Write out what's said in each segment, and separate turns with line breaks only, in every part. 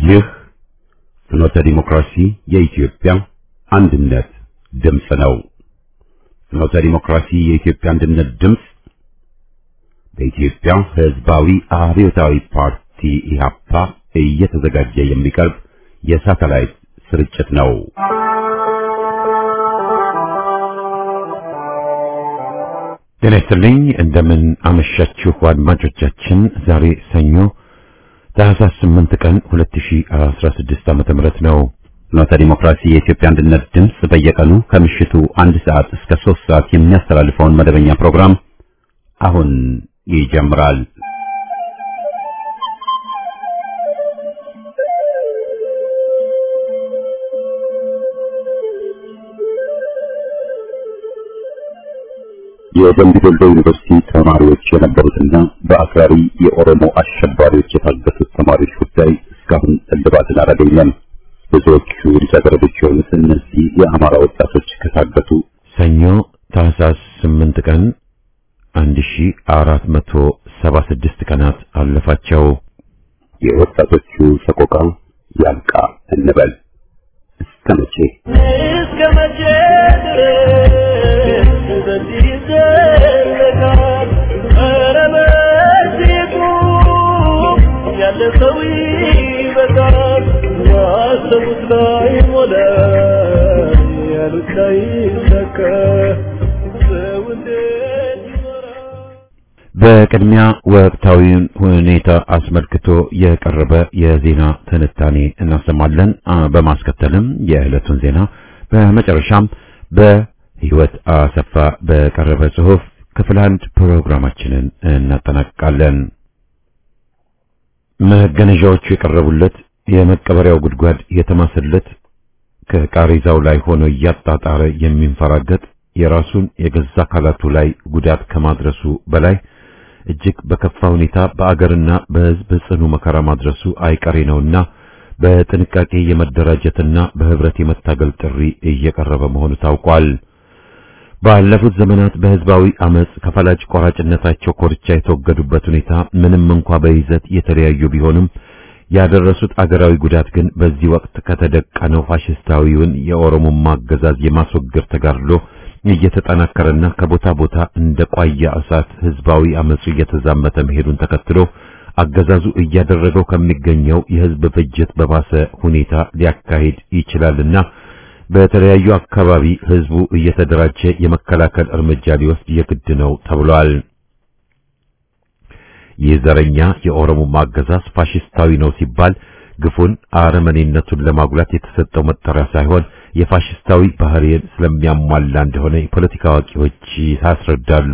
ይህ ፍኖተ ዲሞክራሲ የኢትዮጵያ አንድነት ድምፅ ነው። ፍኖተ ዲሞክራሲ የኢትዮጵያ አንድነት ድምፅ በኢትዮጵያ ሕዝባዊ አብዮታዊ ፓርቲ ኢህአፓ እየተዘጋጀ የሚቀርብ የሳተላይት ስርጭት ነው። ጤና ይስጥልኝ። እንደምን አመሻችሁ አድማጮቻችን። ዛሬ ሰኞ ታህሳስ 8 ቀን 2016 ዓመተ ምህረት ነው። ፍኖተ ዲሞክራሲ የኢትዮጵያ አንድነት ድምፅ በየቀኑ ከምሽቱ አንድ ሰዓት እስከ 3 ሰዓት የሚያስተላልፈውን መደበኛ ፕሮግራም አሁን ይጀምራል። የደምቢ ዶሎ ዩኒቨርሲቲ ተማሪዎች የነበሩትና በአክራሪ የኦሮሞ አሸባሪዎች የታገቱት ተማሪዎች ጉዳይ እስካሁን እልባትን አላገኘም። ብዙዎቹ ልጃገረዶች የሆኑት እነዚህ የአማራ ወጣቶች ከታገቱ ሰኞ ታህሳስ 8 ቀን 1476 ቀናት አለፋቸው። የወጣቶቹ ሰቆቃ ያልቃ እንበል እስከ መቼ
እስከ መቼ ድረስ በዚህ ይዘለቃል? ኧረ በዚህ ቁም፣ ያለ ሰው ይበቃል። ያሰቡት ላይ ሞላ፣ ያሉት ላይ ሰካ። ሰው እንዴት ይኖራል?
በቅድሚያ ወቅታዊውን ሁኔታ አስመልክቶ የቀረበ የዜና ትንታኔ እናሰማለን። አ፣ በማስከተልም የዕለቱን ዜና፣ በመጨረሻም በሕይወት አሰፋ በቀረበ ጽሑፍ ክፍል አንድ ፕሮግራማችንን እናጠናቅቃለን። መገነዣዎቹ የቀረቡለት የመቀበሪያው ጉድጓድ የተማሰለት ከቃሬዛው ላይ ሆኖ እያጣጣረ የሚንፈራገጥ የራሱን የገዛ አካላቱ ላይ ጉዳት ከማድረሱ በላይ እጅግ በከፋ ሁኔታ በአገርና በሕዝብ ጽኑ መከራ ማድረሱ አይቀሬ ነውና በጥንቃቄ የመደራጀትና በህብረት የመታገል ጥሪ እየቀረበ መሆኑ ታውቋል። ባለፉት ዘመናት በህዝባዊ አመጽ ከፈላጭ ቆራጭነታቸው ኮርቻ የተወገዱበት ሁኔታ ምንም እንኳ በይዘት የተለያዩ ቢሆንም ያደረሱት አገራዊ ጉዳት ግን በዚህ ወቅት ከተደቀነው ፋሽስታዊውን የኦሮሞማ አገዛዝ የማስወገድ ተጋድሎ እየተጠናከረና ከቦታ ቦታ እንደ ቋያ እሳት ህዝባዊ አመጹ እየተዛመተ መሄዱን ተከትሎ አገዛዙ እያደረገው ከሚገኘው የህዝብ ፍጅት በባሰ ሁኔታ ሊያካሂድ ይችላልና በተለያዩ አካባቢ ህዝቡ እየተደራጀ የመከላከል እርምጃ ሊወስድ የግድ ነው ተብሏል። ይህ ዘረኛ የኦሮሞማ አገዛዝ ፋሽስታዊ ነው ሲባል ግፉን አረመኔነቱን ለማጉላት የተሰጠው መጠሪያ ሳይሆን የፋሽስታዊ ባህሪን ስለሚያሟላ እንደሆነ የፖለቲካ አዋቂዎች ያስረዳሉ።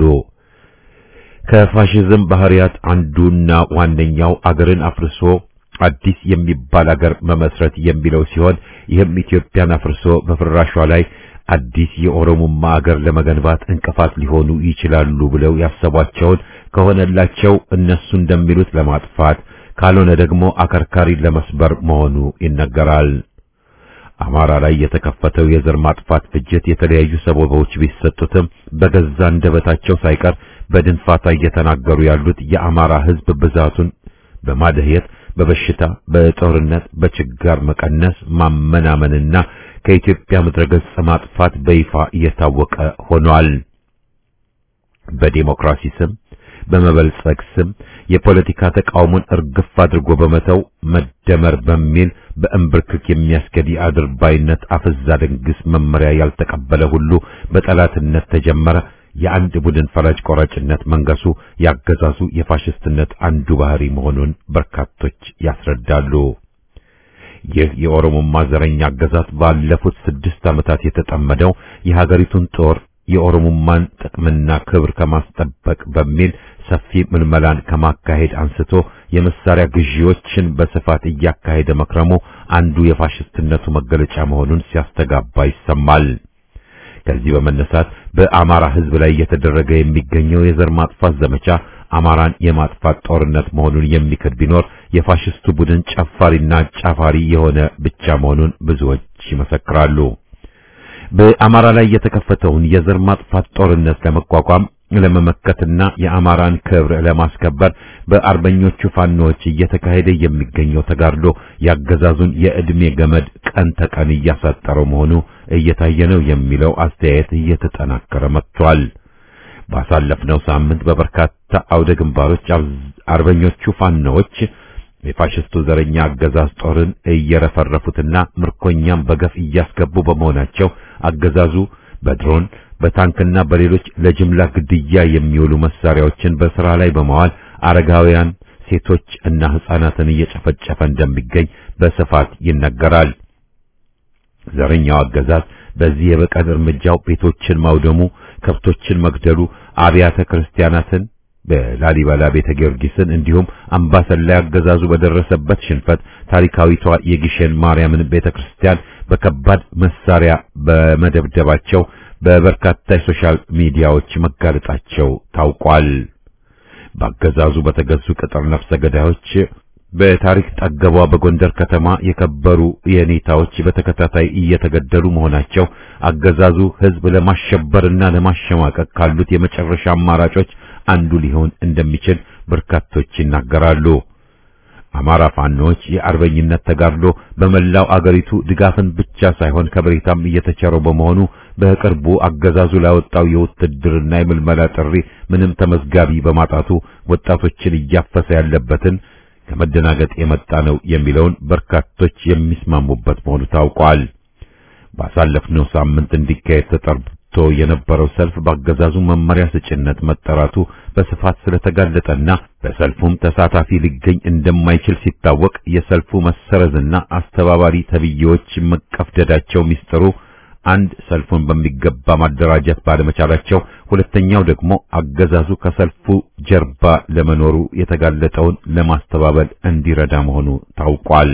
ከፋሽዝም ባህሪያት አንዱና ዋነኛው አገርን አፍርሶ አዲስ የሚባል አገር መመስረት የሚለው ሲሆን ይህም ኢትዮጵያን አፍርሶ በፍራሿ ላይ አዲስ የኦሮሞማ አገር ለመገንባት እንቅፋት ሊሆኑ ይችላሉ ብለው ያሰቧቸውን ከሆነላቸው እነሱ እንደሚሉት ለማጥፋት ካልሆነ ደግሞ አከርካሪ ለመስበር መሆኑ ይነገራል። አማራ ላይ የተከፈተው የዘር ማጥፋት ፍጅት የተለያዩ ሰበቦች ቢሰጡትም በገዛ አንደበታቸው ሳይቀር በድንፋታ እየተናገሩ ያሉት የአማራ ሕዝብ ብዛቱን በማደህየት በበሽታ፣ በጦርነት፣ በችጋር መቀነስ ማመናመንና ከኢትዮጵያ ምድረ ገጽ ማጥፋት በይፋ እየታወቀ ሆኗል። በዲሞክራሲ ስም በመበልጸግ ስም የፖለቲካ ተቃውሞን እርግፍ አድርጎ በመተው መደመር በሚል በእንብርክክ የሚያስገድ አድርባይነት አፍዛ ደንግስ መመሪያ ያልተቀበለ ሁሉ በጠላትነት ተጀመረ። የአንድ ቡድን ፈላጭ ቆራጭነት መንገሱ ያገዛዙ የፋሽስትነት አንዱ ባህሪ መሆኑን በርካቶች ያስረዳሉ። ይህ የኦሮሞማ ዘረኛ አገዛዝ ባለፉት ስድስት ዓመታት የተጠመደው የሀገሪቱን ጦር የኦሮሞማን ጥቅምና ክብር ከማስጠበቅ በሚል ሰፊ ምልመላን ከማካሄድ አንስቶ የመሳሪያ ግዢዎችን በስፋት እያካሄደ መክረሙ አንዱ የፋሽስትነቱ መገለጫ መሆኑን ሲያስተጋባ ይሰማል። ከዚህ በመነሳት በአማራ ሕዝብ ላይ እየተደረገ የሚገኘው የዘር ማጥፋት ዘመቻ አማራን የማጥፋት ጦርነት መሆኑን የሚክድ ቢኖር የፋሽስቱ ቡድን ጨፋሪና ጫፋሪ የሆነ ብቻ መሆኑን ብዙዎች ይመሰክራሉ። በአማራ ላይ የተከፈተውን የዘር ማጥፋት ጦርነት ለመቋቋም ለመመከትና የአማራን ክብር ለማስከበር በአርበኞቹ ፋኖዎች እየተካሄደ የሚገኘው ተጋድሎ ያገዛዙን የዕድሜ ገመድ ቀን ተቀን እያሳጠረው መሆኑ እየታየ ነው የሚለው አስተያየት እየተጠናከረ መጥቷል። ባሳለፍነው ሳምንት በበርካታ አውደ ግንባሮች አርበኞቹ ፋኖዎች የፋሽስቱ ዘረኛ አገዛዝ ጦርን እየረፈረፉትና ምርኮኛም በገፍ እያስገቡ በመሆናቸው አገዛዙ በድሮን በታንክና በሌሎች ለጅምላ ግድያ የሚውሉ መሳሪያዎችን በስራ ላይ በማዋል አረጋውያን፣ ሴቶች እና ሕፃናትን እየጨፈጨፈ እንደሚገኝ በስፋት ይነገራል። ዘረኛው አገዛዝ በዚህ የበቀል እርምጃው ቤቶችን ማውደሙ፣ ከብቶችን መግደሉ፣ አብያተ ክርስቲያናትን በላሊበላ ቤተ ጊዮርጊስን እንዲሁም አምባሰል ላይ አገዛዙ በደረሰበት ሽንፈት ታሪካዊቷ የጊሸን ማርያምን ቤተክርስቲያን በከባድ መሳሪያ በመደብደባቸው በበርካታ የሶሻል ሚዲያዎች መጋለጣቸው ታውቋል። በአገዛዙ በተገዙ ቅጥር ነፍሰ ገዳዮች በታሪክ ጠገቧ በጎንደር ከተማ የከበሩ የኔታዎች በተከታታይ እየተገደሉ መሆናቸው አገዛዙ ሕዝብ ለማሸበርና ለማሸማቀቅ ካሉት የመጨረሻ አማራጮች አንዱ ሊሆን እንደሚችል በርካቶች ይናገራሉ። አማራ ፋኖች የአርበኝነት ተጋድሎ በመላው አገሪቱ ድጋፍን ብቻ ሳይሆን ከበሬታም እየተቸረው በመሆኑ በቅርቡ አገዛዙ ላወጣው የውትድርና የምልመላ ጥሪ ምንም ተመዝጋቢ በማጣቱ ወጣቶችን እያፈሰ ያለበትን ከመደናገጥ የመጣ ነው የሚለውን በርካቶች የሚስማሙበት መሆኑ ታውቋል። ባሳለፍነው ሳምንት እንዲካሄድ ተጠርቶ የነበረው ሰልፍ በአገዛዙ መመሪያ ስጭነት መጠራቱ በስፋት ስለተጋለጠና በሰልፉም ተሳታፊ ሊገኝ እንደማይችል ሲታወቅ የሰልፉ መሰረዝና አስተባባሪ ተብዬዎች መቀፍደዳቸው ሚስጥሩ አንድ ሰልፉን በሚገባ ማደራጀት ባለመቻላቸው፣ ሁለተኛው ደግሞ አገዛዙ ከሰልፉ ጀርባ ለመኖሩ የተጋለጠውን ለማስተባበል እንዲረዳ መሆኑ ታውቋል።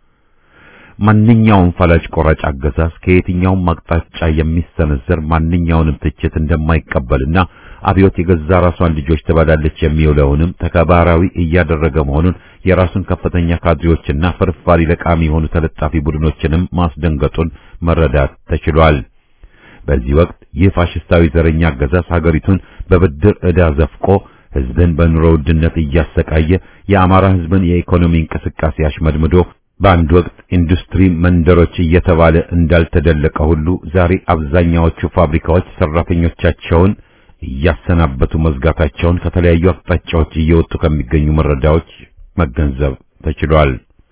ማንኛውም ፈላጭ ቆራጭ አገዛዝ ከየትኛውም አቅጣጫ የሚሰነዘር ማንኛውንም ትችት እንደማይቀበልና አብዮት የገዛ ራሷን ልጆች ትበላለች የሚውለውንም ተከባራዊ እያደረገ መሆኑን የራሱን ከፍተኛ ካድሬዎችና ፍርፋሪ ለቃሚ የሆኑ ተለጣፊ ቡድኖችንም ማስደንገጡን መረዳት ተችሏል። በዚህ ወቅት ይህ ፋሽስታዊ ዘረኛ አገዛዝ ሀገሪቱን በብድር ዕዳ ዘፍቆ ሕዝብን በኑሮ ውድነት እያሰቃየ የአማራ ሕዝብን የኢኮኖሚ እንቅስቃሴ አሽመድምዶ በአንድ ወቅት ኢንዱስትሪ መንደሮች እየተባለ እንዳልተደለቀ ሁሉ ዛሬ አብዛኛዎቹ ፋብሪካዎች ሰራተኞቻቸውን እያሰናበቱ መዝጋታቸውን ከተለያዩ አቅጣጫዎች እየወጡ ከሚገኙ መረጃዎች መገንዘብ ተችሏል።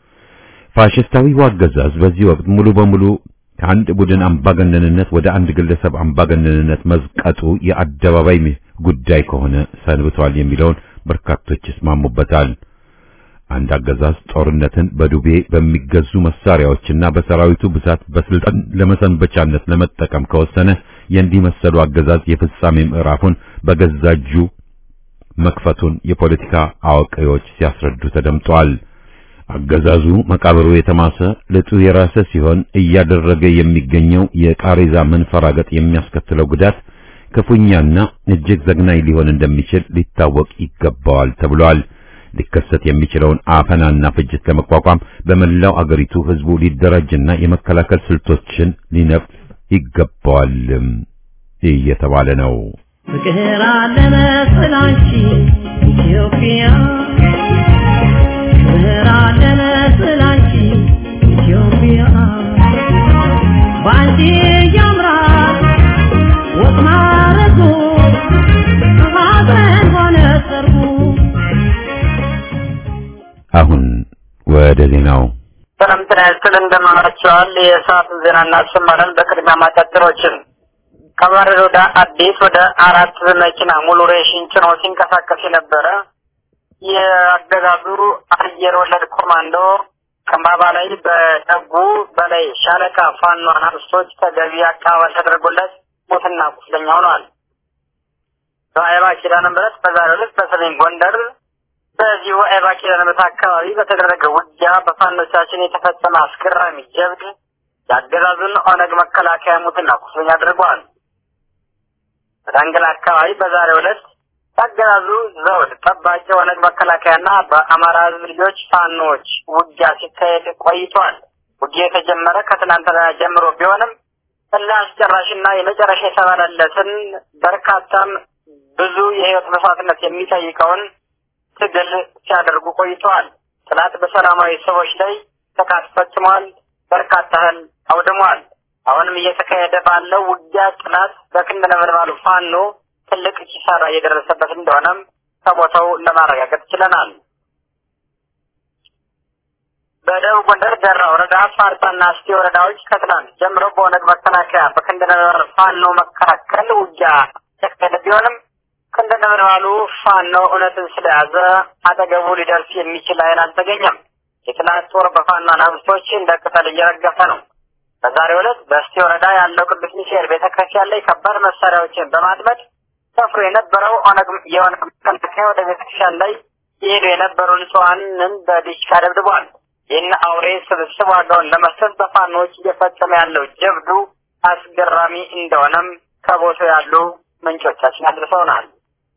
ፋሽስታዊው አገዛዝ በዚህ ወቅት ሙሉ በሙሉ ከአንድ ቡድን አምባገነንነት ወደ አንድ ግለሰብ አምባገነንነት መዝቀጡ የአደባባይ ጉዳይ ከሆነ ሰንብቷል የሚለውን በርካቶች ይስማሙበታል። አንድ አገዛዝ ጦርነትን በዱቤ በሚገዙ መሳሪያዎችና በሰራዊቱ ብዛት በስልጣን ለመሰንበቻነት ለመጠቀም ከወሰነ የእንዲህ መሰሉ አገዛዝ የፍጻሜ ምዕራፉን በገዛ እጁ መክፈቱን የፖለቲካ አዋቂዎች ሲያስረዱ ተደምጠዋል። አገዛዙ መቃብሩ የተማሰ ልጡ የራሰ ሲሆን እያደረገ የሚገኘው የቃሬዛ መንፈራገጥ የሚያስከትለው ጉዳት ክፉኛና እጅግ ዘግናኝ ሊሆን እንደሚችል ሊታወቅ ይገባዋል ተብሏል። ሊከሰት የሚችለውን አፈናና ፍጅት ለመቋቋም በመላው አገሪቱ ህዝቡ ሊደራጅና የመከላከል ስልቶችን ሊነፍ ይገባዋልም እየተባለ ነው።
ፍቅር አለ መሰላንቺ ኢትዮጵያ ፍቅር አለ መሰላንቺ ኢትዮጵያ ባንቺ ያምራል ወጥ ማረጉ ሀዘን ሆነ ሰርጉ
አሁን ወደ ዜናው
ሰላም ጤና ይስጥልን እንደምናችኋል። የሰዓቱን ዜና እናሰማለን። በቅድሚያ ማጫጭሮችን ከማረር ወደ አዲስ ወደ አራት መኪና ሙሉ ሬሽን ጭኖ ሲንቀሳቀስ የነበረ የአገዛዙ አየር ወለድ ኮማንዶ ከማባ ላይ በጠጉ በላይ ሻለቃ ፋኖ አናብስቶች ተገቢ አቀባበል ተደርጎለት ሞትና ቁስለኛ ሆኗል። በአይባ ኪዳነ ምሕረት በዛሬው ዕለት በሰሜን ጎንደር በዚሁ አይባ ኪዳነ ምሕረት አካባቢ በተደረገ ውጊያ በፋኖቻችን የተፈጸመ አስገራሚ ጀብድ የአገዛዙን ኦነግ መከላከያ ሙትና ቁስለኛ አድርጓል። በዳንግላ አካባቢ በዛሬው ዕለት የአገዛዙ ዘውድ ጠባቂ ኦነግ መከላከያና በአማራ ሕዝብ ልጆች ፋኖች ውጊያ ሲካሄድ ቆይቷል። ውጊያ የተጀመረ ከትናንትና ጀምሮ ቢሆንም እልህ አስጨራሽና የመጨረሻ የተባለለትን በርካታም ብዙ የህይወት መስዋዕትነት የሚጠይቀውን ትግል ሲያደርጉ ቆይተዋል። ጠላት በሰላማዊ ሰዎች ላይ ጥቃት ፈጽሟል። በርካታ እህል አውድሟል። አሁንም እየተካሄደ ባለው ውጊያ ጠላት በክንድ ነበልባሉ ፋኖ ትልቅ ኪሳራ እየደረሰበት እንደሆነም ከቦታው ለማረጋገጥ ችለናል። በደቡብ ጎንደር ደራ ወረዳ ፋርጣና እስቴ ወረዳዎች ከትናንት ጀምሮ በኦነግ መከላከያ በክንድ ነበልባሉ ፋኖ መካከል ውጊያ የተካሄደ ቢሆንም ክንደ ነበልባሉ ፋኖ እውነትን ስለያዘ አጠገቡ ሊደርስ የሚችል ኃይል አልተገኘም። የትናንት ጦር በፋኖ አናብስቶች እንደ ቅጠል እየረገፈ ነው። በዛሬው ዕለት በእስቴ ወረዳ ያለው ቅዱስ ሚካኤል ቤተ ክርስቲያን ላይ ከባድ መሳሪያዎችን በማጥመድ ሰፍሮ የነበረው ኦነግ የኦነግ መከላከያ ወደ ቤተ ክርስቲያን ላይ የሄዱ የነበሩ ንጹሐንን በዲሽቃ ደብድቧል። ይህን አውሬ ስብስብ ዋጋውን ለመስጠት በፋኖዎች እየፈጸመ ያለው ጀብዱ አስገራሚ እንደሆነም ከቦታው ያሉ ምንጮቻችን አድርሰውናል።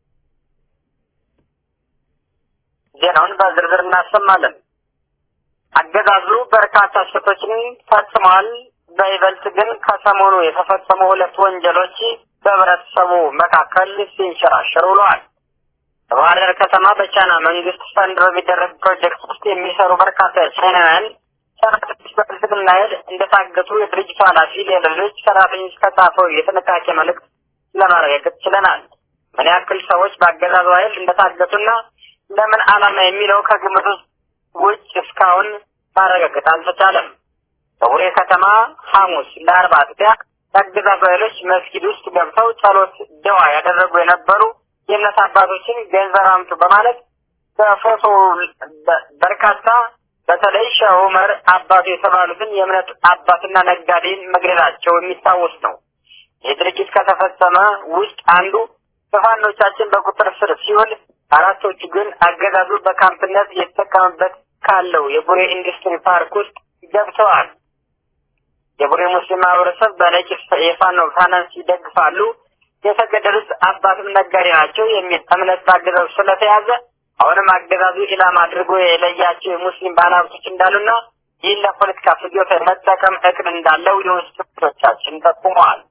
ዜናውን በዝርዝር እናሰማለን። አገዛዙ በርካታ ስህተቶችን ፈጽሟል። በይበልጥ ግን ከሰሞኑ የተፈጸሙ ሁለት ወንጀሎች በህብረተሰቡ መካከል ሲንሸራሸሩ ውለዋል። በባህር ዳር ከተማ በቻይና መንግስት ፈንድ በሚደረግ ፕሮጀክት ውስጥ የሚሰሩ በርካታ ቻይናውያን ሰራተኞች በብልጽግና ኃይል እንደታገቱ የድርጅቱ ኃላፊ ለሌሎች ሰራተኞች ከጻፈው የጥንቃቄ መልእክት ለማረጋገጥ ችለናል። ምን ያክል ሰዎች በአገዛዙ ኃይል እንደታገቱና ለምን ዓላማ የሚለው ከግምት ውስጥ ውጭ እስካሁን ማረጋገጥ አልተቻለም። በቡሬ ከተማ ሐሙስ ለአርባ አጥቢያ የአገዛዙ ኃይሎች መስጊድ ውስጥ ገብተው ጸሎት ደዋ ያደረጉ የነበሩ የእምነት አባቶችን ገንዘብ አምጡ በማለት በፎቶ በርካታ በተለይ ሼህ ዑመር አባቱ የተባሉትን የእምነት አባትና ነጋዴን መግደላቸው የሚታወስ ነው። ይህ ድርጊት ከተፈጸመ ውስጥ አንዱ በፋኖቻችን በቁጥር ስር ሲውል አራቶቹ ግን አገዛዙ በካምፕነት የተጠቀመበት ካለው የቡሬ ኢንዱስትሪ ፓርክ ውስጥ ገብተዋል። የቡሬ ሙስሊም ማህበረሰብ በነቂስ የፋኖ ፋይናንስ ይደግፋሉ። የተገደሉት አባትም ነጋዴ ናቸው የሚል እምነት በአገዛዙ ስለተያዘ አሁንም አገዛዙ ኢላማ አድርጎ የለያቸው የሙስሊም ባለሀብቶች እንዳሉና ይህን ለፖለቲካ ፍጆታ መጠቀም እቅድ እንዳለው የውስጥ ምንጮቻችን ጠቁመዋል።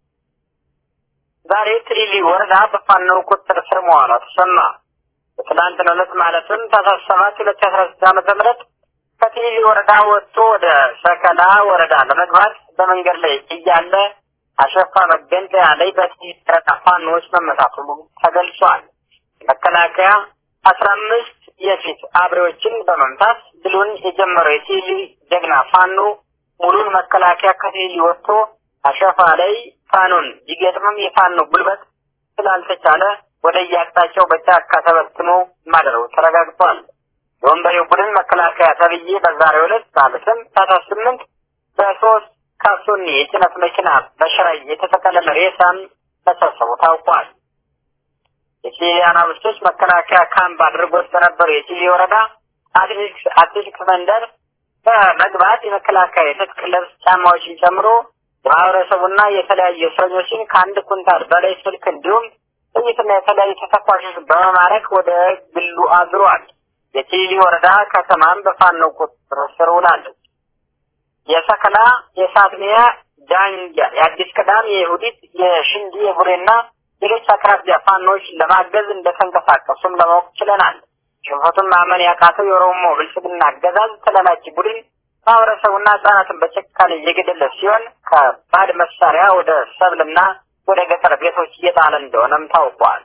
ዛሬ ትሪሊ ወረዳ በፋኖ ቁጥጥር ስር መዋሏ ተሰማ። በትናንትናው ዕለት ማለትም ታህሳስ ሰባት ሁለት ሺህ አስራ ስድስት ዓመተ ምህረት ከትሪሊ ወረዳ ወጥቶ ወደ ሰከላ ወረዳ ለመግባት በመንገድ ላይ እያለ አሸፋ መገንጠያ ላይ በጥይት ረታ ፋኖዎች መመታቱ ተገልጿል። መከላከያ አስራ አምስት የፊት አብሬዎችን በመምታት ድሉን የጀመረው የቲሊ ጀግና ፋኖ ሙሉን መከላከያ ከቲሊ ወጥቶ አሸፋ ላይ ፋኖን ቢገጥምም የፋኖ ጉልበት ስላልተቻለ ወደ የአቅጣጫው በጫካ ተበትኖ ማደረው ተረጋግጧል። የወንበሬው ቡድን መከላከያ ተብዬ በዛሬው ዕለት ማለትም ታህሳስ ስምንት በሶስት ካሶኒ የጭነት መኪና በሽራይ የተጠቀለለ ሬሳን መሰብሰቡ ታውቋል። የቺሊ አናብስቶች መከላከያ ካምፕ አድርጎት በነበሩ የቺሊ ወረዳ አትሌቲክስ አትሌቲክስ መንደር በመግባት የመከላከያ የትጥቅ ልብስ ጫማዎችን ጨምሮ የማህበረሰቡና የተለያዩ እስረኞችን ከአንድ ኩንታል በላይ ስልክ እንዲሁም ጥይትና የተለያዩ ተተኳሾች በመማረክ ወደ ግሉ አዝሯል። የቺሊ ወረዳ ከተማም በፋኖ ቁጥጥር ስር ውላለች። የሰከላ፣ የሳትሚያ፣ ዳንጊያ፣ የአዲስ ቅዳም፣ የይሁዲት፣ የሽንዲ፣ የቡሬና ሌሎች አቅራቢያ ፋኖች ለማገዝ እንደተንቀሳቀሱም ለማወቅ ችለናል። ሽንፈቱን ማመን ያቃተው የኦሮሞ ብልጽግና አገዛዝ ተላላኪ ቡድን ማህበረሰቡና ህጻናትን በጭካኔ እየገደለ ሲሆን ከባድ መሳሪያ ወደ ሰብልና ወደ ገጠር ቤቶች እየጣለ እንደሆነም ታውቋል።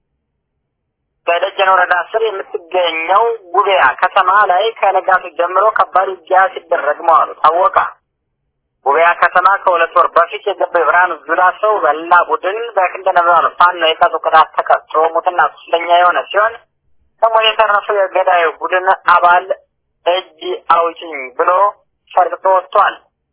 በደጀን ወረዳ ስር የምትገኘው ጉቤያ ከተማ ላይ ከነጋቱ ጀምሮ ከባድ ውጊያ ሲደረግ መዋሉ ታወቀ። ጉቤያ ከተማ ከሁለት ወር በፊት የገባው የብርሃኑ ጁላ ሰው በላ ቡድን በክንደ ነበልባሉ ፋኖ የቀጡ ቅጣት ተቀጥቶ ሙትና ቁስለኛ የሆነ ሲሆን ከሞት የተረፈው የገዳዩ ቡድን አባል እጅ አውጭኝ ብሎ ፈርጥጦ ወጥቷል።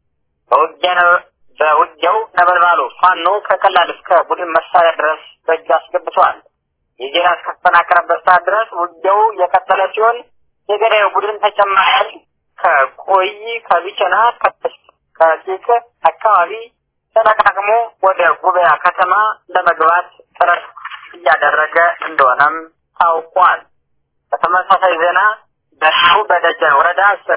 በውጊያው ነበልባሉ ፋኖ ከቀላል እስከ ቡድን መሳሪያ ድረስ በእጅ አስገብቷል። የዜና እስከተጠናከረበት ሰዓት ድረስ ውጊያው የቀጠለ ሲሆን የገዳዩ ቡድን ተጨማሪ ከቆይ ከቢቸና ከሲቅ አካባቢ ተጠቃቅሞ ወደ ጉበያ ከተማ ለመግባት ጥረት እያደረገ እንደሆነም ታውቋል። በተመሳሳይ ዜና በሻው በደጀን ወረዳ ስር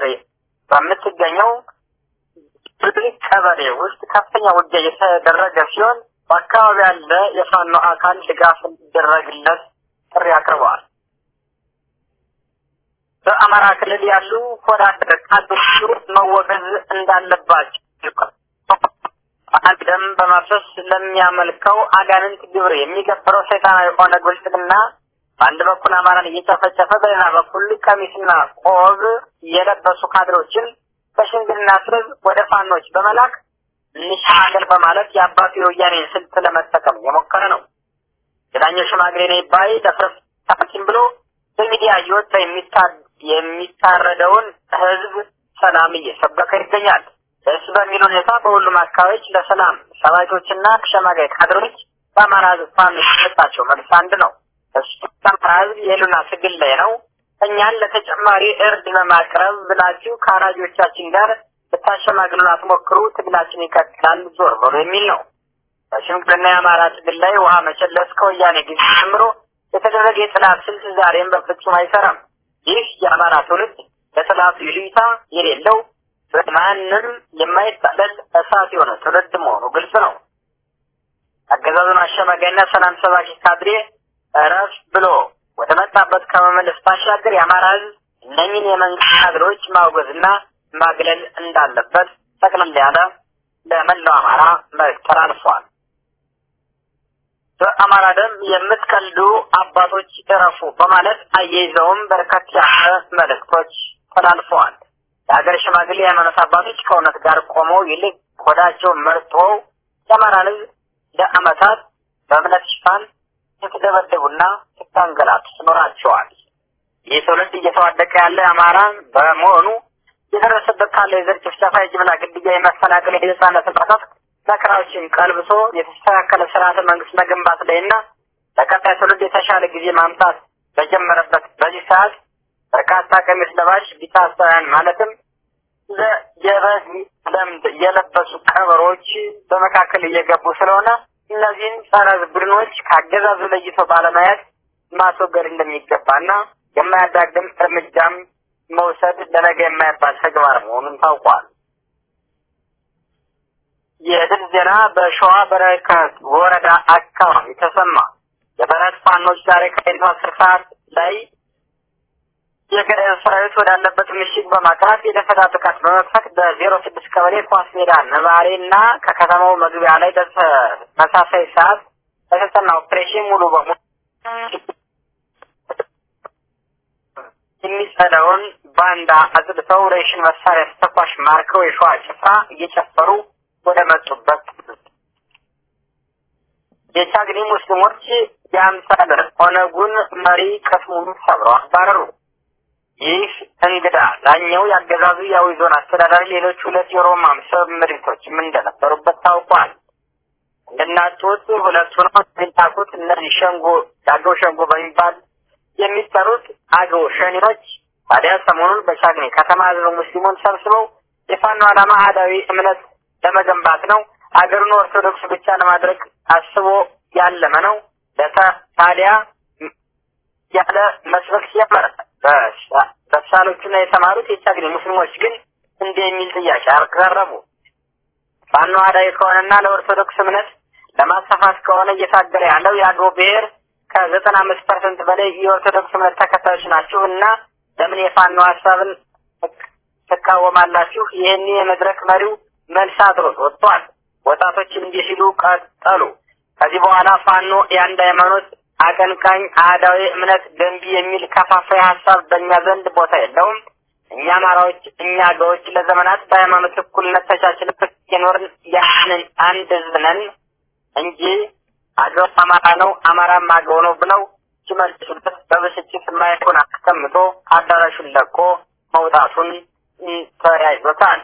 በምትገኘው ቀበሌ ውስጥ ከፍተኛ ውጊያ የተደረገ ሲሆን በአካባቢ ያለ የፋኖ አካል ድጋፍ እንዲደረግለት ጥሪ አቅርበዋል። በአማራ ክልል ያሉ ወዳደር ካድሬዎች መወገዝ እንዳለባቸው አንድ ደም በማፍሰስ ለሚያመልከው አጋንንት ግብር የሚገብረው ሰይጣናዊ ኦነግ ብልጽግና በአንድ በኩል አማራን እየጨፈጨፈ በሌላ በኩል ቀሚስና ቆብ የለበሱ ካድሬዎችን በሽምግልና ስበብ ወደ ፋኖች በመላክ እንሻገር በማለት የአባቱ የወያኔን ስልት ለመጠቀም የሞከረ ነው። ሌላኛው ሽማግሌ ነኝ ባይ ደፍረስ ታኪም ብሎ በሚዲያ እየወጣ የሚታረደውን ህዝብ ሰላም እየሰበከ ይገኛል። ደስ በሚል ሁኔታ በሁሉም አካባቢዎች ለሰላም ሰባኪዎችና ሸማጋይ ካድሬዎች በአማራ ህዝብ ፋኖ የሰጣቸው መልስ አንድ ነው። እሱ አማራ ህዝብ የህሉና ትግል ላይ ነው። እኛን ለተጨማሪ እርድ በማቅረብ ብላችሁ ከአራጆቻችን ጋር ልታሸማግሉን አትሞክሩ፣ ትግላችን ይቀጥላል፣ ዞር በሉ የሚል ነው። በሽምግልና የአማራ ትግል ላይ ውሃ መቸለስ ከወያኔ ጊዜ ጀምሮ የተደረገ የጥላት ስልት ዛሬም በፍጹም አይሰራም። ይህ የአማራ ትውልድ ለጥላቱ ይሉኝታ የሌለው ማንም የማይታለል እሳት የሆነ ትውልድ መሆኑ ግልጽ ነው። አገዛዙን አሸማጋይና ሰላም ሰባኪ ካድሬ እረፍ ብሎ ወደ መጣበት ከመመለስ ባሻገር የአማራ ህዝብ እነኝን የመንግስት ካድሬዎች ማውገዝና ማግለል እንዳለበት ጠቅልል ያለ ለመላው አማራ መልዕክት ተላልፏል። በአማራ ደም የምትቀልዱ አባቶች እረፉ በማለት አያይዘውም በርከት ያለ መልእክቶች ተላልፈዋል። የሀገር ሽማግሌ የሃይማኖት አባቶች ከእውነት ጋር ቆመው ይልቅ ሆዳቸውን መርጠው የአማራን ህዝብ ለአመታት በእምነት ሽፋን ስትደበደቡና ስታንገላቱ ኖራቸዋል። ይህ ትውልድ እየተዋደቀ ያለ አማራ በመሆኑ የደረሰበት ካለው የዘር ጭፍጨፋ፣ የጅምላ ግድያ፣ የመፈናቀል፣ የህፃናት ጥቃት መከራዎችን ቀልብሶ የተስተካከለ ስርዓተ መንግስት መገንባት ላይና ለቀጣይ ትውልድ የተሻለ ጊዜ ማምጣት በጀመረበት በዚህ ሰዓት በርካታ ቀሚስ ለባሽ ቢታሳውያን ማለትም የበግ ለምድ የለበሱ ቀበሮች በመካከል እየገቡ ስለሆነ እነዚህን ጸረ ቡድኖች ከአገዛዙ ለይቶ ባለማየት ማስወገድ እንደሚገባና የማያዳግም እርምጃም መውሰድ ለነገ የማይባል ተግባር መሆኑን ታውቋል። የድል ዜና በሸዋ በረከት ወረዳ አካባቢ ተሰማ። የበረት ፋኖች ዛሬ ከሌሊቱ አስር ሰዓት ላይ የገዳዩ ሰራዊት ወዳለበት ምሽግ በማቅራት የደፈጣ ጥቃት በመክፈት በዜሮ ስድስት ቀበሌ ኳስ ሜዳ ነባሬ እና ከከተማው መግቢያ ላይ በተመሳሳይ ሰዓት በተጠና ኦፕሬሽን ሙሉ በሙሉ የሚጸዳውን ባንዳ አጽድተው ሬሽን መሳሪያ ተተኳሽ ማርከው የሸዋ ጭፍራ እየጨፈሩ ወደ መጡበት የቻግኒ ሙስሊሞች የአምሳል ኦነጉን መሪ ቅስሙን ሰብረው አባረሩ። ይህ እንግዳ ዳኛው ያገዛዙ የአዊ ዞን አስተዳዳሪ ሌሎች ሁለት የሮማ ሰብ ምድሪቶችም እንደነበሩበት ታውቋል። እንደናጡት ሁለቱ ነው የሚታቁት እነዚህ ሸንጎ የአገው ሸንጎ በሚባል የሚጠሩት አገው ሸኔዎች ታዲያ ሰሞኑን በቻግኒ ከተማ ህዝበ ሙስሊሙን ሰብስበው የፋኖ ዓላማ አህዳዊ እምነት ለመገንባት ነው፣ አገሩን ኦርቶዶክስ ብቻ ለማድረግ አስቦ ያለመ ነው። ለታ ታዲያ ያለ መስበክ ሲጀመር በሳሎቹና የተማሩት የቻግኒ ሙስሊሞች ግን እንዲህ የሚል ጥያቄ አቀረቡ። ፋኖ አህዳዊ ከሆነና ለኦርቶዶክስ እምነት ለማስፋፋት ከሆነ እየታገለ ያለው የአገው ብሔር ከዘጠና አምስት ፐርሰንት በላይ የኦርቶዶክስ እምነት ተከታዮች ናችሁ እና ለምን የፋኖ ሀሳብን ትቃወማላችሁ? ይህን የመድረክ መሪው መልስ አድሮት ወጥቷል። ወጣቶች እንዲህ ሲሉ ቀጠሉ። ከዚህ በኋላ ፋኖ የአንድ ሃይማኖት አቀንቃኝ አህዳዊ እምነት ገንቢ የሚል ከፋፋይ ሀሳብ በእኛ ዘንድ ቦታ የለውም። እኛ አማራዎች፣ እኛ አገዎች ለዘመናት በሃይማኖት እኩልነት ተቻችለን የኖርን ያንን አንድ ህዝብ ነን እንጂ አገው አማራ ነው አማራም አገው ነው ብለው ሲመልሱበት በብስጭት ማይኩን አስቀምጦ አዳራሹን ለቆ መውጣቱን ተያይዞታል።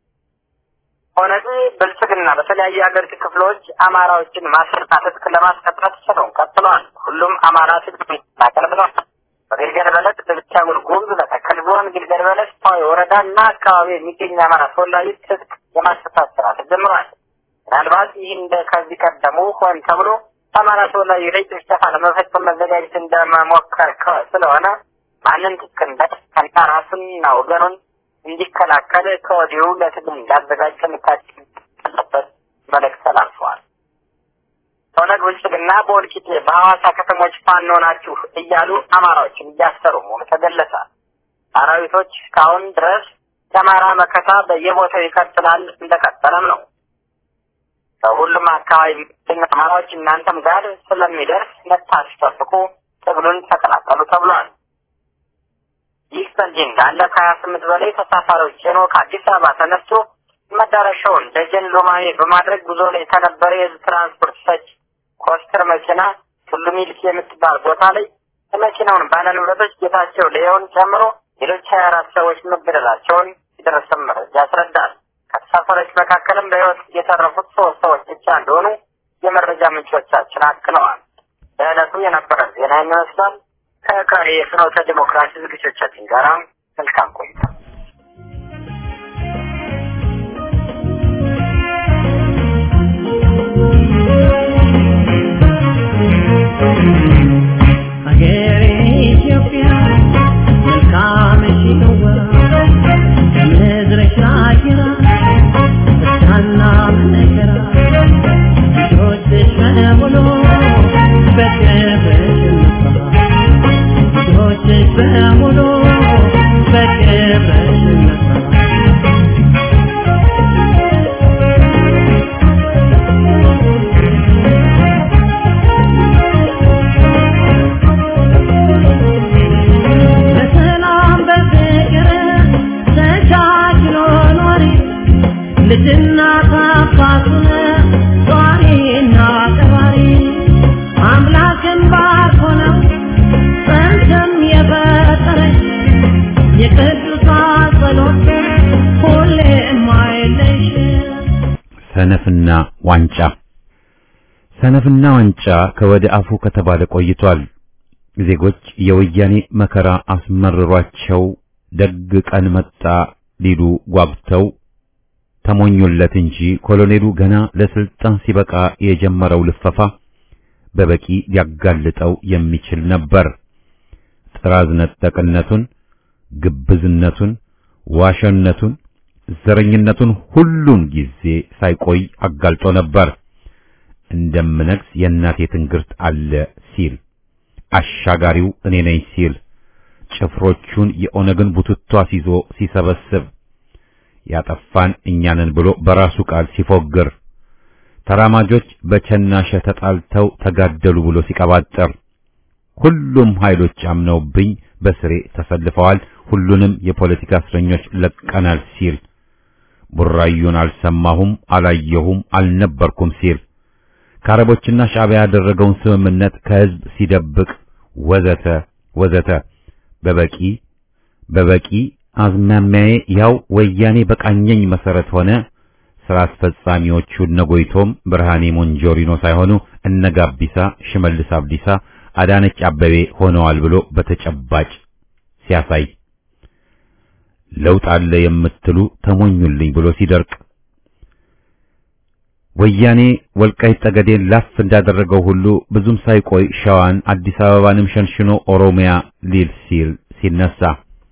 ኦነግ ብልጽግና በተለያዩ የሀገሪቱ ክፍሎች አማራዎችን ማሰርና ትጥቅ ለማስቀጣት ስራውን ቀጥሏል። ሁሉም አማራ ትጥቅ ይታቀል ብለዋል። በግልገል በለስ በቤኒሻንጉል ጉሙዝ መተከል ዞን ግልገል በለስ ፓዊ ወረዳ እና አካባቢ የሚገኝ የአማራ ተወላጆች ትጥቅ የማስፈታት ስራ ተጀምሯል። ምናልባት ይህ እንደ ከዚህ ቀደሙ ሆን ተብሎ በአማራ ተወላጆች ላይ ጭፍጨፋ ለመፈጸም መዘጋጀት እንደመሞከር ስለሆነ ማንም ትጥቅ እንዳይቀና ራሱንና ወገኑን እንዲከላከል ከወዲሁ ለትግል እንዳዘጋጅ ጥንቃቄ ያለበት መልእክት ተላልፈዋል። ኦነግ ብልጽግና በወልቂጤ በሐዋሳ ከተሞች ፋኖ ናችሁ እያሉ አማራዎችን እያሰሩ መሆኑ ተገለጸ። አራዊቶች እስካሁን ድረስ የአማራ መከታ በየቦታው ይቀጥላል፣ እንደቀጠለም ነው። በሁሉም አካባቢ የሚገኙ አማራዎች እናንተም ጋር ስለሚደርስ መታችሁ ጠብቁ፣ ትግሉን ተቀላቀሉ ተብሏል። ይህ በእንዲህ እንዳለ ከሀያ ስምንት በላይ ተሳፋሪዎች ጭኖ ከአዲስ አበባ ተነስቶ መዳረሻውን ደጀን ሎማሜ በማድረግ ጉዞ ላይ ከነበረ የህዝብ ትራንስፖርት ሰጭ ኮስተር መኪና ቱሉ ሚልክ የምትባል ቦታ ላይ የመኪናውን ባለንብረቶች ጌታቸው ለየውን ጨምሮ ሌሎች ሀያ አራት ሰዎች መገደላቸውን የደረሰን መረጃ ያስረዳል። ከተሳፋሪዎች መካከልም በህይወት የተረፉት ሶስት ሰዎች ብቻ እንደሆኑ የመረጃ ምንጮቻችን አክለዋል። በዕለቱ የነበረ ዜና ይመስላል። ከቀሪ የፍኖተ ዲሞክራሲ ዝግጅቶቻችን ጋር መልካም ቆይታ።
ሀገሬ ኢትዮጵያ መልካምሽ ነዋ ከምድርሽ አየራ ደስታና መከራ ልጆችሽ በሙሉ በክብርሽ እንፍራ ልጆችሽ በሙሉ በክብርሽ እንፍራ በሰላም በፍቅር ተቻችሎ ኖሪ ልጅና አባቱን ጧሪና ቀባሪ አምላክን ባርኮ ነው ጸንተም የፈጠረች የቅዱሳን ጸሎት ሁሌም አይለይሽ
ሰነፍና ዋንጫ ሰነፍና ዋንጫ ከወደ አፉ ከተባለ ቆይቷል። ዜጎች የወያኔ መከራ አስመርሯቸው ደግ ቀን መጣ ሊሉ ጓጉተው ተሞኙለት እንጂ ኮሎኔሉ ገና ለስልጣን ሲበቃ የጀመረው ልፈፋ በበቂ ሊያጋልጠው የሚችል ነበር። ጥራዝ ነጠቅነቱን፣ ግብዝነቱን፣ ዋሸነቱን፣ ዘረኝነቱን ሁሉን ጊዜ ሳይቆይ አጋልጦ ነበር። እንደምነግስ የእናቴ ትንግርት አለ ሲል አሻጋሪው እኔ ነኝ ሲል ጭፍሮቹን የኦነግን ቡትቷ ሲዞ ሲሰበስብ ያጠፋን እኛንን ብሎ በራሱ ቃል ሲፎግር ተራማጆች በቸናሸ ተጣልተው ተጋደሉ ብሎ ሲቀባጠር ሁሉም ኃይሎች አምነውብኝ በስሬ ተሰልፈዋል፣ ሁሉንም የፖለቲካ እስረኞች ለቀናል ሲል ቡራዩን አልሰማሁም፣ አላየሁም፣ አልነበርኩም ሲል ከአረቦችና ሻዕቢያ ያደረገውን ስምምነት ከህዝብ ሲደብቅ ወዘተ ወዘተ በበቂ በበቂ አዝማሚያዬ ያው ወያኔ በቃኘኝ መሰረት ሆነ። ስራ አስፈጻሚዎቹ እነ ጎይቶም ብርሃኔ ሞንጆሪኖ ሳይሆኑ እነ ጋቢሳ፣ ሽመልስ አብዲሳ፣ አዳነች አበቤ ሆነዋል ብሎ በተጨባጭ ሲያሳይ ለውጥ አለ የምትሉ ተሞኙልኝ ብሎ ሲደርቅ ወያኔ ወልቃይት ጠገዴን ላፍ እንዳደረገው ሁሉ ብዙም ሳይቆይ ሸዋን አዲስ አበባንም ሸንሽኖ ኦሮሚያ ሊል ሲል ሲነሳ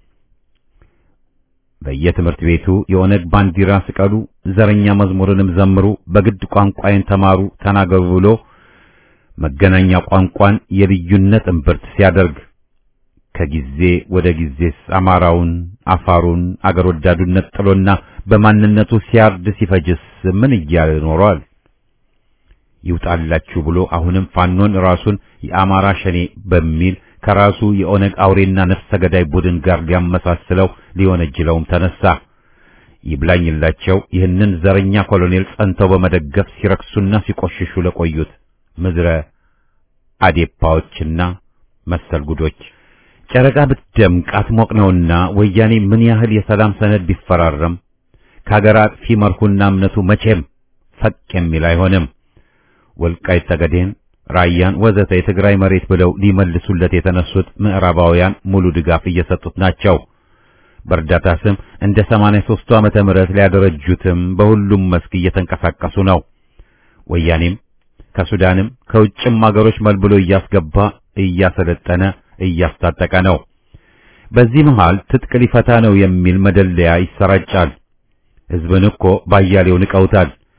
በየትምህርት ቤቱ የኦነግ ባንዲራ ስቀሉ፣ ዘረኛ መዝሙርንም ዘምሩ፣ በግድ ቋንቋዬን ተማሩ፣ ተናገሩ ብሎ መገናኛ ቋንቋን የልዩነት እምብርት ሲያደርግ ከጊዜ ወደ ጊዜስ አማራውን፣ አፋሩን አገር ወዳዱነት ጥሎና በማንነቱ ሲያርድ ሲፈጅስ ምን እያለ ኖሯል? ይውጣላችሁ ብሎ አሁንም ፋኖን ራሱን የአማራ ሸኔ በሚል ከራሱ የኦነግ አውሬና ነፍሰ ገዳይ ቡድን ጋር ሊያመሳስለው ሊወነጅለውም ተነሳ። ይብላኝላቸው ይህንን ዘረኛ ኮሎኔል ጸንተው በመደገፍ ሲረክሱና ሲቆሽሹ ለቆዩት ምድረ አዴፓዎችና መሰል ጉዶች ጨረቃ ብትደምቅ አትሞቅ ነውና ወያኔ ምን ያህል የሰላም ሰነድ ቢፈራረም ከሀገር አጥፊ መርሁና እምነቱ መቼም ፈቅ የሚል አይሆንም። ወልቃይት ጠገዴን፣ ራያን ወዘተ የትግራይ መሬት ብለው ሊመልሱለት የተነሱት ምዕራባውያን ሙሉ ድጋፍ እየሰጡት ናቸው። በእርዳታ ስም እንደ 83ቱ ዓመተ ምህረት ሊያደረጁትም በሁሉም መስክ እየተንቀሳቀሱ ነው። ወያኔም ከሱዳንም ከውጭም አገሮች መልብሎ እያስገባ እያሰለጠነ እያስታጠቀ ነው። በዚህ መሃል ትጥቅ ሊፈታ ነው የሚል መደለያ ይሰራጫል። ሕዝብን እኮ ባያሌው ንቀውታል።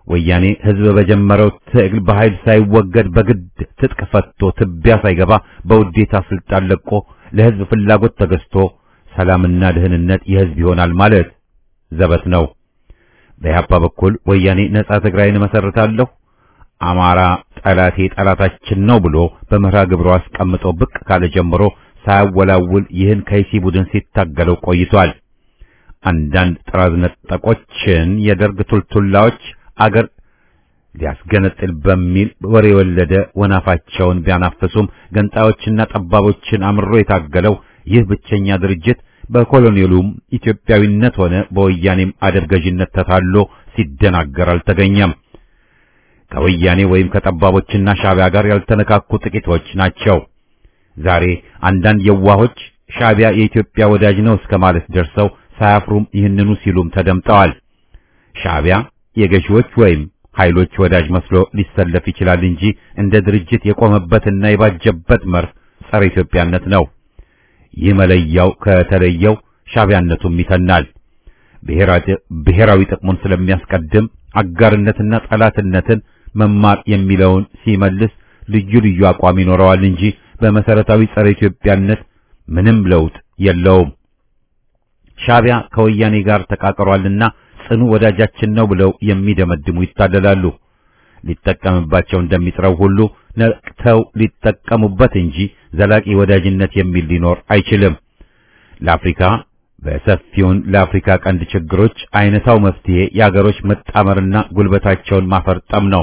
ወያኔ ህዝብ በጀመረው ትግል በኃይል ሳይወገድ በግድ ትጥቅ ፈቶ ትቢያ ሳይገባ በውዴታ ስልጣን ለቆ ለህዝብ ፍላጎት ተገዝቶ ሰላምና ደህንነት የህዝብ ይሆናል ማለት ዘበት ነው። በኢህአፓ በኩል ወያኔ ነጻ ትግራይን መሰርታለሁ፣ አማራ ጠላቴ ጠላታችን ነው ብሎ በመርሃ ግብሩ አስቀምጦ ብቅ ካለ ጀምሮ ሳያወላውል ይህን ከይሲ ቡድን ሲታገለው ቆይቷል። አንዳንድ ጥራዝ ነጠቆችን የደርግ ቱልቱላዎች አገር ሊያስገነጥል በሚል ወሬ የወለደ ወናፋቸውን ቢያናፍሱም ገንጣዮችና ጠባቦችን አምሮ የታገለው ይህ ብቸኛ ድርጅት በኮሎኔሉም ኢትዮጵያዊነት ሆነ በወያኔም አደብ ገዥነት ተታሎ ሲደናገር አልተገኘም። ከወያኔ ወይም ከጠባቦችና ሻዕቢያ ጋር ያልተነካኩ ጥቂቶች ናቸው። ዛሬ አንዳንድ የዋሆች ሻዕቢያ የኢትዮጵያ ወዳጅ ነው እስከ ማለት ደርሰው ሳያፍሩም ይህንኑ ሲሉም ተደምጠዋል። ሻዕቢያ የገዢዎች ወይም ኃይሎች ወዳጅ መስሎ ሊሰለፍ ይችላል እንጂ እንደ ድርጅት የቆመበትና የባጀበት መርህ ጸረ ኢትዮጵያነት ነው። ይህ መለያው ከተለየው ሻዕቢያነቱም ይተናል። ብሔራዊ ጥቅሙን ስለሚያስቀድም አጋርነትና ጠላትነትን መማር የሚለውን ሲመልስ ልዩ ልዩ አቋም ይኖረዋል እንጂ በመሰረታዊ ጸረ ኢትዮጵያነት ምንም ለውጥ የለውም። ሻዕቢያ ከወያኔ ጋር ተቃቅሯልና ጽኑ ወዳጃችን ነው ብለው የሚደመድሙ ይታደላሉ። ሊጠቀምባቸው እንደሚጥረው ሁሉ ነቅተው ሊጠቀሙበት እንጂ ዘላቂ ወዳጅነት የሚል ሊኖር አይችልም። ለአፍሪካ በሰፊውን ለአፍሪካ ቀንድ ችግሮች አይነታው መፍትሄ የአገሮች መጣመርና ጉልበታቸውን ማፈርጠም ነው።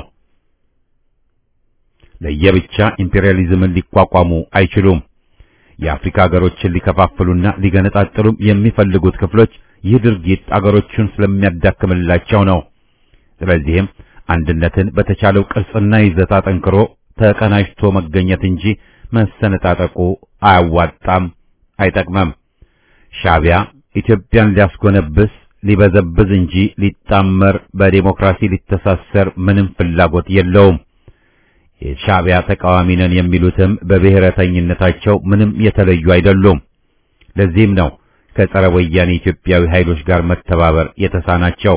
ለየብቻ ኢምፔሪያሊዝምን ሊቋቋሙ አይችሉም። የአፍሪካ አገሮችን ሊከፋፍሉና ሊገነጣጥሉም የሚፈልጉት ክፍሎች ይህ ድርጊት አገሮቹን ስለሚያዳክምላቸው ነው። ስለዚህም አንድነትን በተቻለው ቅርጽና ይዘት አጠንክሮ ተቀናጅቶ መገኘት እንጂ መሰነጣጠቁ አያዋጣም፣ አይጠቅመም። ሻዕቢያ ኢትዮጵያን ሊያስጎነብስ ሊበዘብዝ እንጂ ሊጣመር በዴሞክራሲ ሊተሳሰር ምንም ፍላጎት የለውም። የሻዕቢያ ተቃዋሚ ነን የሚሉትም በብሔረተኝነታቸው ምንም የተለዩ አይደሉም። ለዚህም ነው ከጸረ ወያኔ ኢትዮጵያዊ ኃይሎች ጋር መተባበር የተሳናቸው።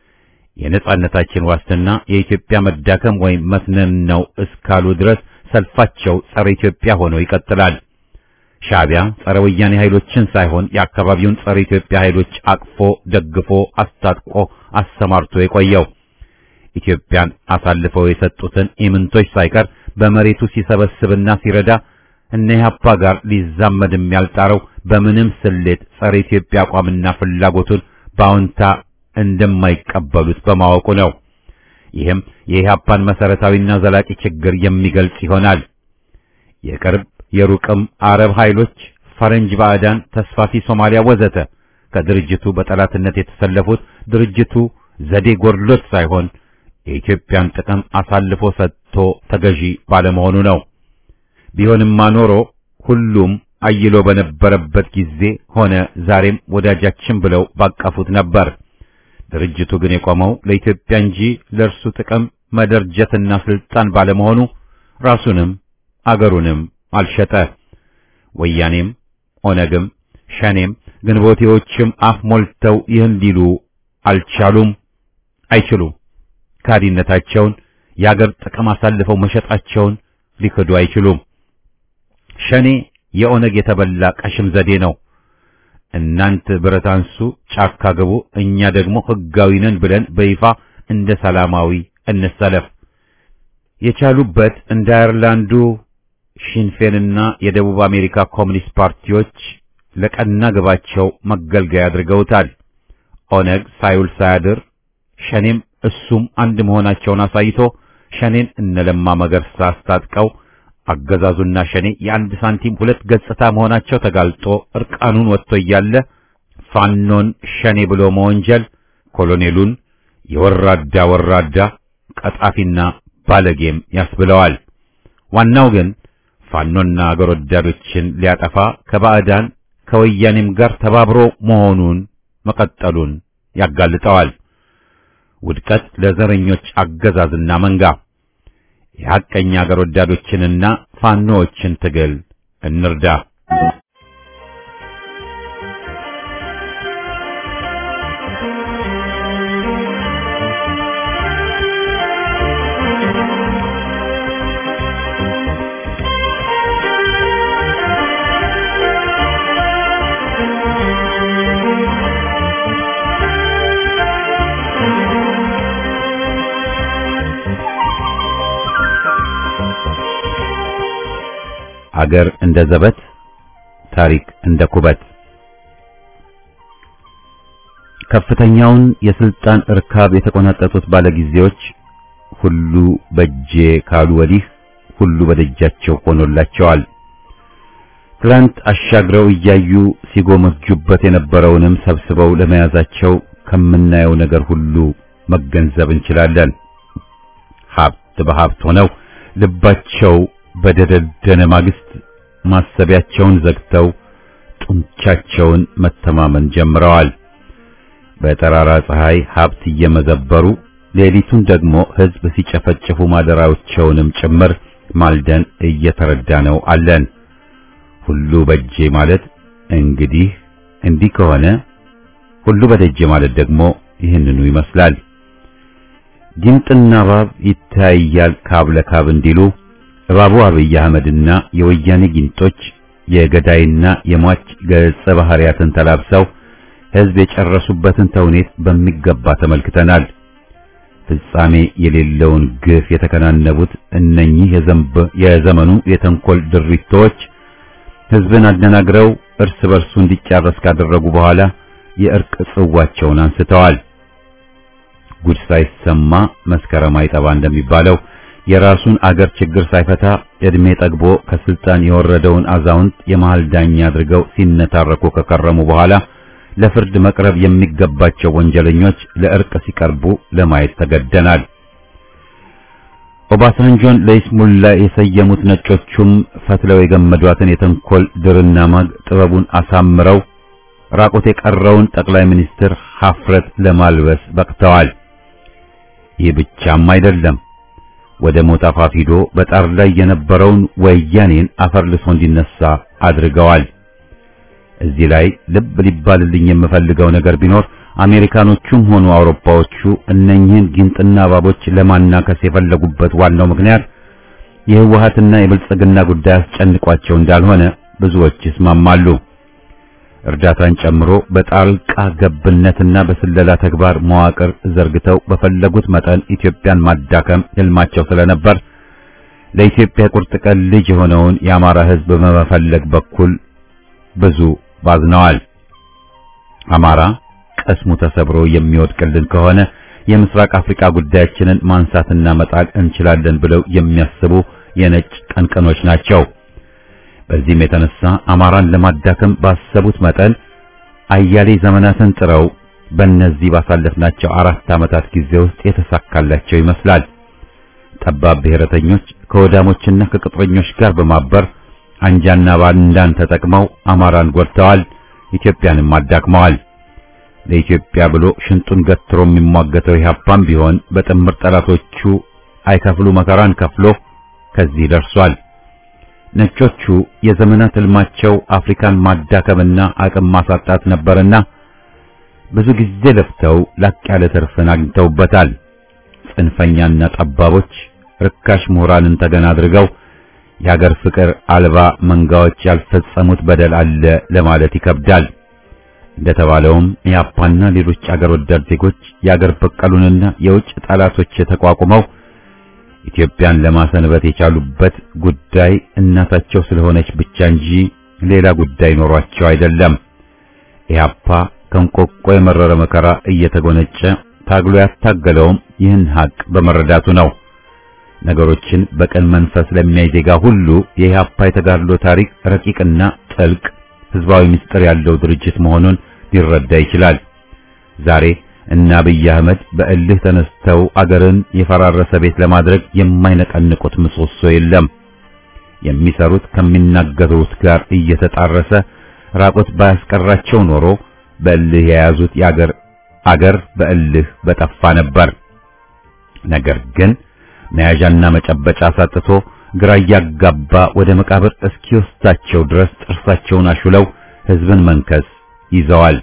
የነጻነታችን ዋስትና የኢትዮጵያ መዳከም ወይም መስነን ነው እስካሉ ድረስ ሰልፋቸው ጸረ ኢትዮጵያ ሆኖ ይቀጥላል። ሻዕቢያ ጸረ ወያኔ ኃይሎችን ሳይሆን የአካባቢውን ጸረ ኢትዮጵያ ኃይሎች አቅፎ ደግፎ አስታጥቆ አሰማርቶ የቆየው ኢትዮጵያን አሳልፈው የሰጡትን ኢምንቶች ሳይቀር በመሬቱ ሲሰበስብና ሲረዳ እነ ኢህአፓ ጋር ሊዛመድም ያልጣረው በምንም ስሌት ጸረ ኢትዮጵያ አቋምና ፍላጎቱን በአዎንታ እንደማይቀበሉት በማወቁ ነው። ይህም የኢህአፓን መሰረታዊና ዘላቂ ችግር የሚገልጽ ይሆናል። የቅርብ የሩቅም አረብ ኃይሎች፣ ፈረንጅ ባዕዳን፣ ተስፋፊ ሶማሊያ ወዘተ ከድርጅቱ በጠላትነት የተሰለፉት ድርጅቱ ዘዴ ጎድሎት ሳይሆን የኢትዮጵያን ጥቅም አሳልፎ ሰጥቶ ተገዢ ባለመሆኑ ነው። ቢሆንማ ኖሮ ሁሉም አይሎ በነበረበት ጊዜ ሆነ ዛሬም ወዳጃችን ብለው ባቀፉት ነበር። ድርጅቱ ግን የቆመው ለኢትዮጵያ እንጂ ለእርሱ ጥቅም መደርጀትና ስልጣን ባለመሆኑ ራሱንም አገሩንም አልሸጠ። ወያኔም ኦነግም ሸኔም ግንቦቴዎችም አፍ ሞልተው ይህን ሊሉ አልቻሉም፣ አይችሉም። ካዲነታቸውን የአገር ጥቅም አሳልፈው መሸጣቸውን ሊክዱ አይችሉም። ሸኔ የኦነግ የተበላ ቀሽም ዘዴ ነው። እናንት ብረት አንሱ፣ ጫካ ግቡ፣ እኛ ደግሞ ሕጋዊ ነን ብለን በይፋ እንደ ሰላማዊ እንሰለፍ። የቻሉበት እንደ አየርላንዱ ሺንፌንና የደቡብ አሜሪካ ኮሚኒስት ፓርቲዎች ለቀና ግባቸው መገልገያ አድርገውታል። ኦነግ ሳይውል ሳያድር ሸኔም እሱም አንድ መሆናቸውን አሳይቶ ሸኔን እነለማ መገርሳ አስታጥቀው አገዛዙና ሸኔ የአንድ ሳንቲም ሁለት ገጽታ መሆናቸው ተጋልጦ እርቃኑን ወጥቶ እያለ ፋኖን ሸኔ ብሎ መወንጀል ኮሎኔሉን የወራዳ ወራዳ ቀጣፊና ባለጌም ያስብለዋል። ዋናው ግን ፋኖና አገር ወዳዶችን ሊያጠፋ ከባዕዳን ከወያኔም ጋር ተባብሮ መሆኑን መቀጠሉን ያጋልጠዋል። ውድቀት ለዘረኞች አገዛዝና መንጋ የሐቀኛ አገር ወዳዶችንና ፋኖዎችን ትግል እንርዳ። አገር እንደ ዘበት፣ ታሪክ እንደ ኩበት ከፍተኛውን የስልጣን እርካብ የተቆናጠጡት ባለጊዜዎች ሁሉ በእጄ ካሉ ወዲህ ሁሉ በደጃቸው ሆኖላቸዋል። ትላንት አሻግረው እያዩ ሲጎመጁበት የነበረውንም ሰብስበው ለመያዛቸው ከምናየው ነገር ሁሉ መገንዘብ እንችላለን። ሀብት በሀብት ሆነው ልባቸው በደደደነ ማግስት ማሰቢያቸውን ዘግተው ጡንቻቸውን መተማመን ጀምረዋል። በጠራራ ፀሐይ ሀብት እየመዘበሩ ሌሊቱን ደግሞ ሕዝብ ሲጨፈጭፉ ማደራዎቸውንም ጭምር ማልደን እየተረዳ ነው አለን። ሁሉ በእጄ ማለት እንግዲህ እንዲህ ከሆነ ሁሉ በደጄ ማለት ደግሞ ይህንኑ ይመስላል። ጊንጥና እባብ ይታያል ካብ ለካብ እንዲሉ እባቡ አብይ አህመድና የወያኔ ጊንጦች የገዳይና የሟች ገጸ ባህሪያትን ተላብሰው ሕዝብ የጨረሱበትን ተውኔት በሚገባ ተመልክተናል። ፍጻሜ የሌለውን ግፍ የተከናነቡት እነኚህ የዘመኑ የተንኮል ድሪቶች ሕዝብን አደናግረው እርስ በርሱ እንዲጫረስ ካደረጉ በኋላ የእርቅ ጽዋቸውን አንስተዋል። ጉድ ሳይሰማ መስከረም አይጠባ እንደሚባለው የራሱን አገር ችግር ሳይፈታ እድሜ ጠግቦ ከስልጣን የወረደውን አዛውንት የመሃል ዳኛ አድርገው ሲነታረኩ ከከረሙ በኋላ ለፍርድ መቅረብ የሚገባቸው ወንጀለኞች ለእርቅ ሲቀርቡ ለማየት ተገደናል። ኦባሳንጆን ለይስሙላ የሰየሙት ነጮቹም ፈትለው የገመዷትን የተንኮል ድርና ማግ ጥበቡን አሳምረው ራቆት የቀረውን ጠቅላይ ሚኒስትር ሀፍረት ለማልበስ በቅተዋል። ይህ ብቻም አይደለም። ወደ ሞት አፋፍ ሂዶ በጣር ላይ የነበረውን ወያኔን አፈርልሶ እንዲነሳ አድርገዋል። እዚህ ላይ ልብ ሊባልልኝ የምፈልገው ነገር ቢኖር አሜሪካኖቹም ሆኑ አውሮፓዎቹ እነኚህን ጊንጥና እባቦች ለማናከስ የፈለጉበት ዋናው ምክንያት የህወሓትና የብልጽግና ጉዳይ አስጨንቋቸው እንዳልሆነ ብዙዎች ይስማማሉ። እርዳታን ጨምሮ በጣልቃ ገብነትና በስለላ ተግባር መዋቅር ዘርግተው በፈለጉት መጠን ኢትዮጵያን ማዳከም ህልማቸው ስለነበር ለኢትዮጵያ ቁርጥ ቀን ልጅ የሆነውን የአማራ ህዝብ በመፈለግ በኩል ብዙ ባዝነዋል። አማራ ቀስሙ ተሰብሮ የሚወድቅልን ከሆነ የምስራቅ አፍሪካ ጉዳያችንን ማንሳትና መጣል እንችላለን ብለው የሚያስቡ የነጭ ቀንቀኖች ናቸው። በዚህም የተነሳ አማራን ለማዳከም ባሰቡት መጠን አያሌ ዘመናትን ጥረው በእነዚህ ባሳለፍናቸው አራት ዓመታት ጊዜ ውስጥ የተሳካላቸው ይመስላል። ጠባብ ብሔረተኞች ከወዳሞችና ከቅጥረኞች ጋር በማበር አንጃና ባንዳን ተጠቅመው አማራን ጎድተዋል፣ ኢትዮጵያንም አዳክመዋል። ለኢትዮጵያ ብሎ ሽንጡን ገትሮ የሚሟገተው ኢህአፓም ቢሆን በጥምር ጠላቶቹ አይከፍሉ መከራን ከፍሎ ከዚህ ደርሷል። ነጮቹ የዘመናት ህልማቸው አፍሪካን ማዳከምና አቅም ማሳጣት ነበርና ብዙ ጊዜ ለፍተው ላቅ ያለ ትርፍን አግኝተውበታል። ጽንፈኛና ጠባቦች ርካሽ ምሁራንን ተገና አድርገው የሀገር ፍቅር አልባ መንጋዎች ያልፈጸሙት በደል አለ ለማለት ይከብዳል። እንደተባለውም የአፓና ሌሎች አገር ወዳድ ዜጎች የአገር በቀሉንና የውጭ ጠላቶች ተቋቁመው ኢትዮጵያን ለማሰንበት የቻሉበት ጉዳይ እናታቸው ስለሆነች ብቻ እንጂ ሌላ ጉዳይ ኖሯቸው አይደለም። ኢህአፓ ከንቆቆ የመረረ መከራ እየተጎነጨ ታግሎ ያታገለውም ይህን ሀቅ በመረዳቱ ነው። ነገሮችን በቀን መንፈስ ለሚያይ ዜጋ ሁሉ የኢህአፓ የተጋድሎ ታሪክ ረቂቅና ጥልቅ ህዝባዊ ምስጢር ያለው ድርጅት መሆኑን ሊረዳ ይችላል። ዛሬ እና አብይ አህመድ በእልህ ተነስተው አገርን የፈራረሰ ቤት ለማድረግ የማይነቀንቁት ምሰሶ የለም። የሚሰሩት ከሚናገሩት ጋር እየተጣረሰ ራቆት ባያስቀራቸው ኖሮ በእልህ የያዙት የአገር አገር በእልህ በጠፋ ነበር። ነገር ግን መያዣና መጨበጫ አሳጥቶ ግራ እያጋባ ወደ መቃብር እስኪወስዳቸው ድረስ ጥርሳቸውን አሹለው ህዝብን መንከስ ይዘዋል።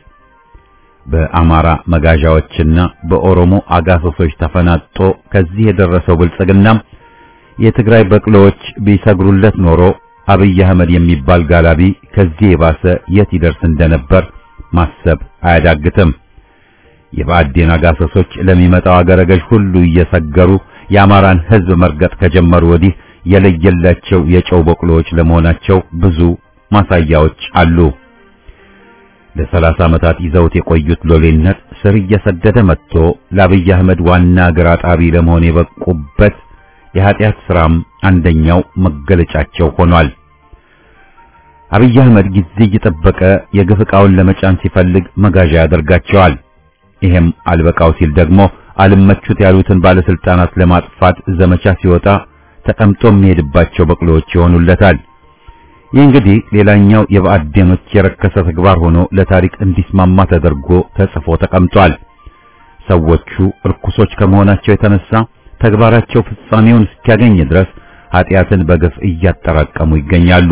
በአማራ መጋዣዎችና በኦሮሞ አጋሰሶች ተፈናጦ ከዚህ የደረሰው ብልጽግናም የትግራይ በቅሎዎች ቢሰግሩለት ኖሮ አብይ አህመድ የሚባል ጋላቢ ከዚህ የባሰ የት ይደርስ እንደነበር ማሰብ አያዳግትም። የብአዴን አጋሰሶች ለሚመጣው አገረ ገዥ ሁሉ እየሰገሩ የአማራን ህዝብ መርገጥ ከጀመሩ ወዲህ የለየላቸው የጨው በቅሎዎች ለመሆናቸው ብዙ ማሳያዎች አሉ። ለሰላሳ ዓመታት ይዘውት የቆዩት ሎሌነት ስር እየሰደደ መጥቶ ለአብይ አህመድ ዋና ግራ ጣቢ ለመሆን የበቁበት የኃጢአት ሥራም አንደኛው መገለጫቸው ሆኗል። አብይ አህመድ ጊዜ እየጠበቀ የግፍ ዕቃውን ለመጫን ሲፈልግ መጋዣ ያደርጋቸዋል። ይሄም አልበቃው ሲል ደግሞ አልመቹት ያሉትን ባለስልጣናት ለማጥፋት ዘመቻ ሲወጣ ተቀምጦ የሚሄድባቸው በቅሎዎች ይሆኑለታል። ይህ እንግዲህ ሌላኛው የብአዴኖች የረከሰ ተግባር ሆኖ ለታሪክ እንዲስማማ ተደርጎ ተጽፎ ተቀምጧል። ሰዎቹ እርኩሶች ከመሆናቸው የተነሳ ተግባራቸው ፍጻሜውን እስኪያገኝ ድረስ ኃጢአትን በግፍ እያጠራቀሙ ይገኛሉ።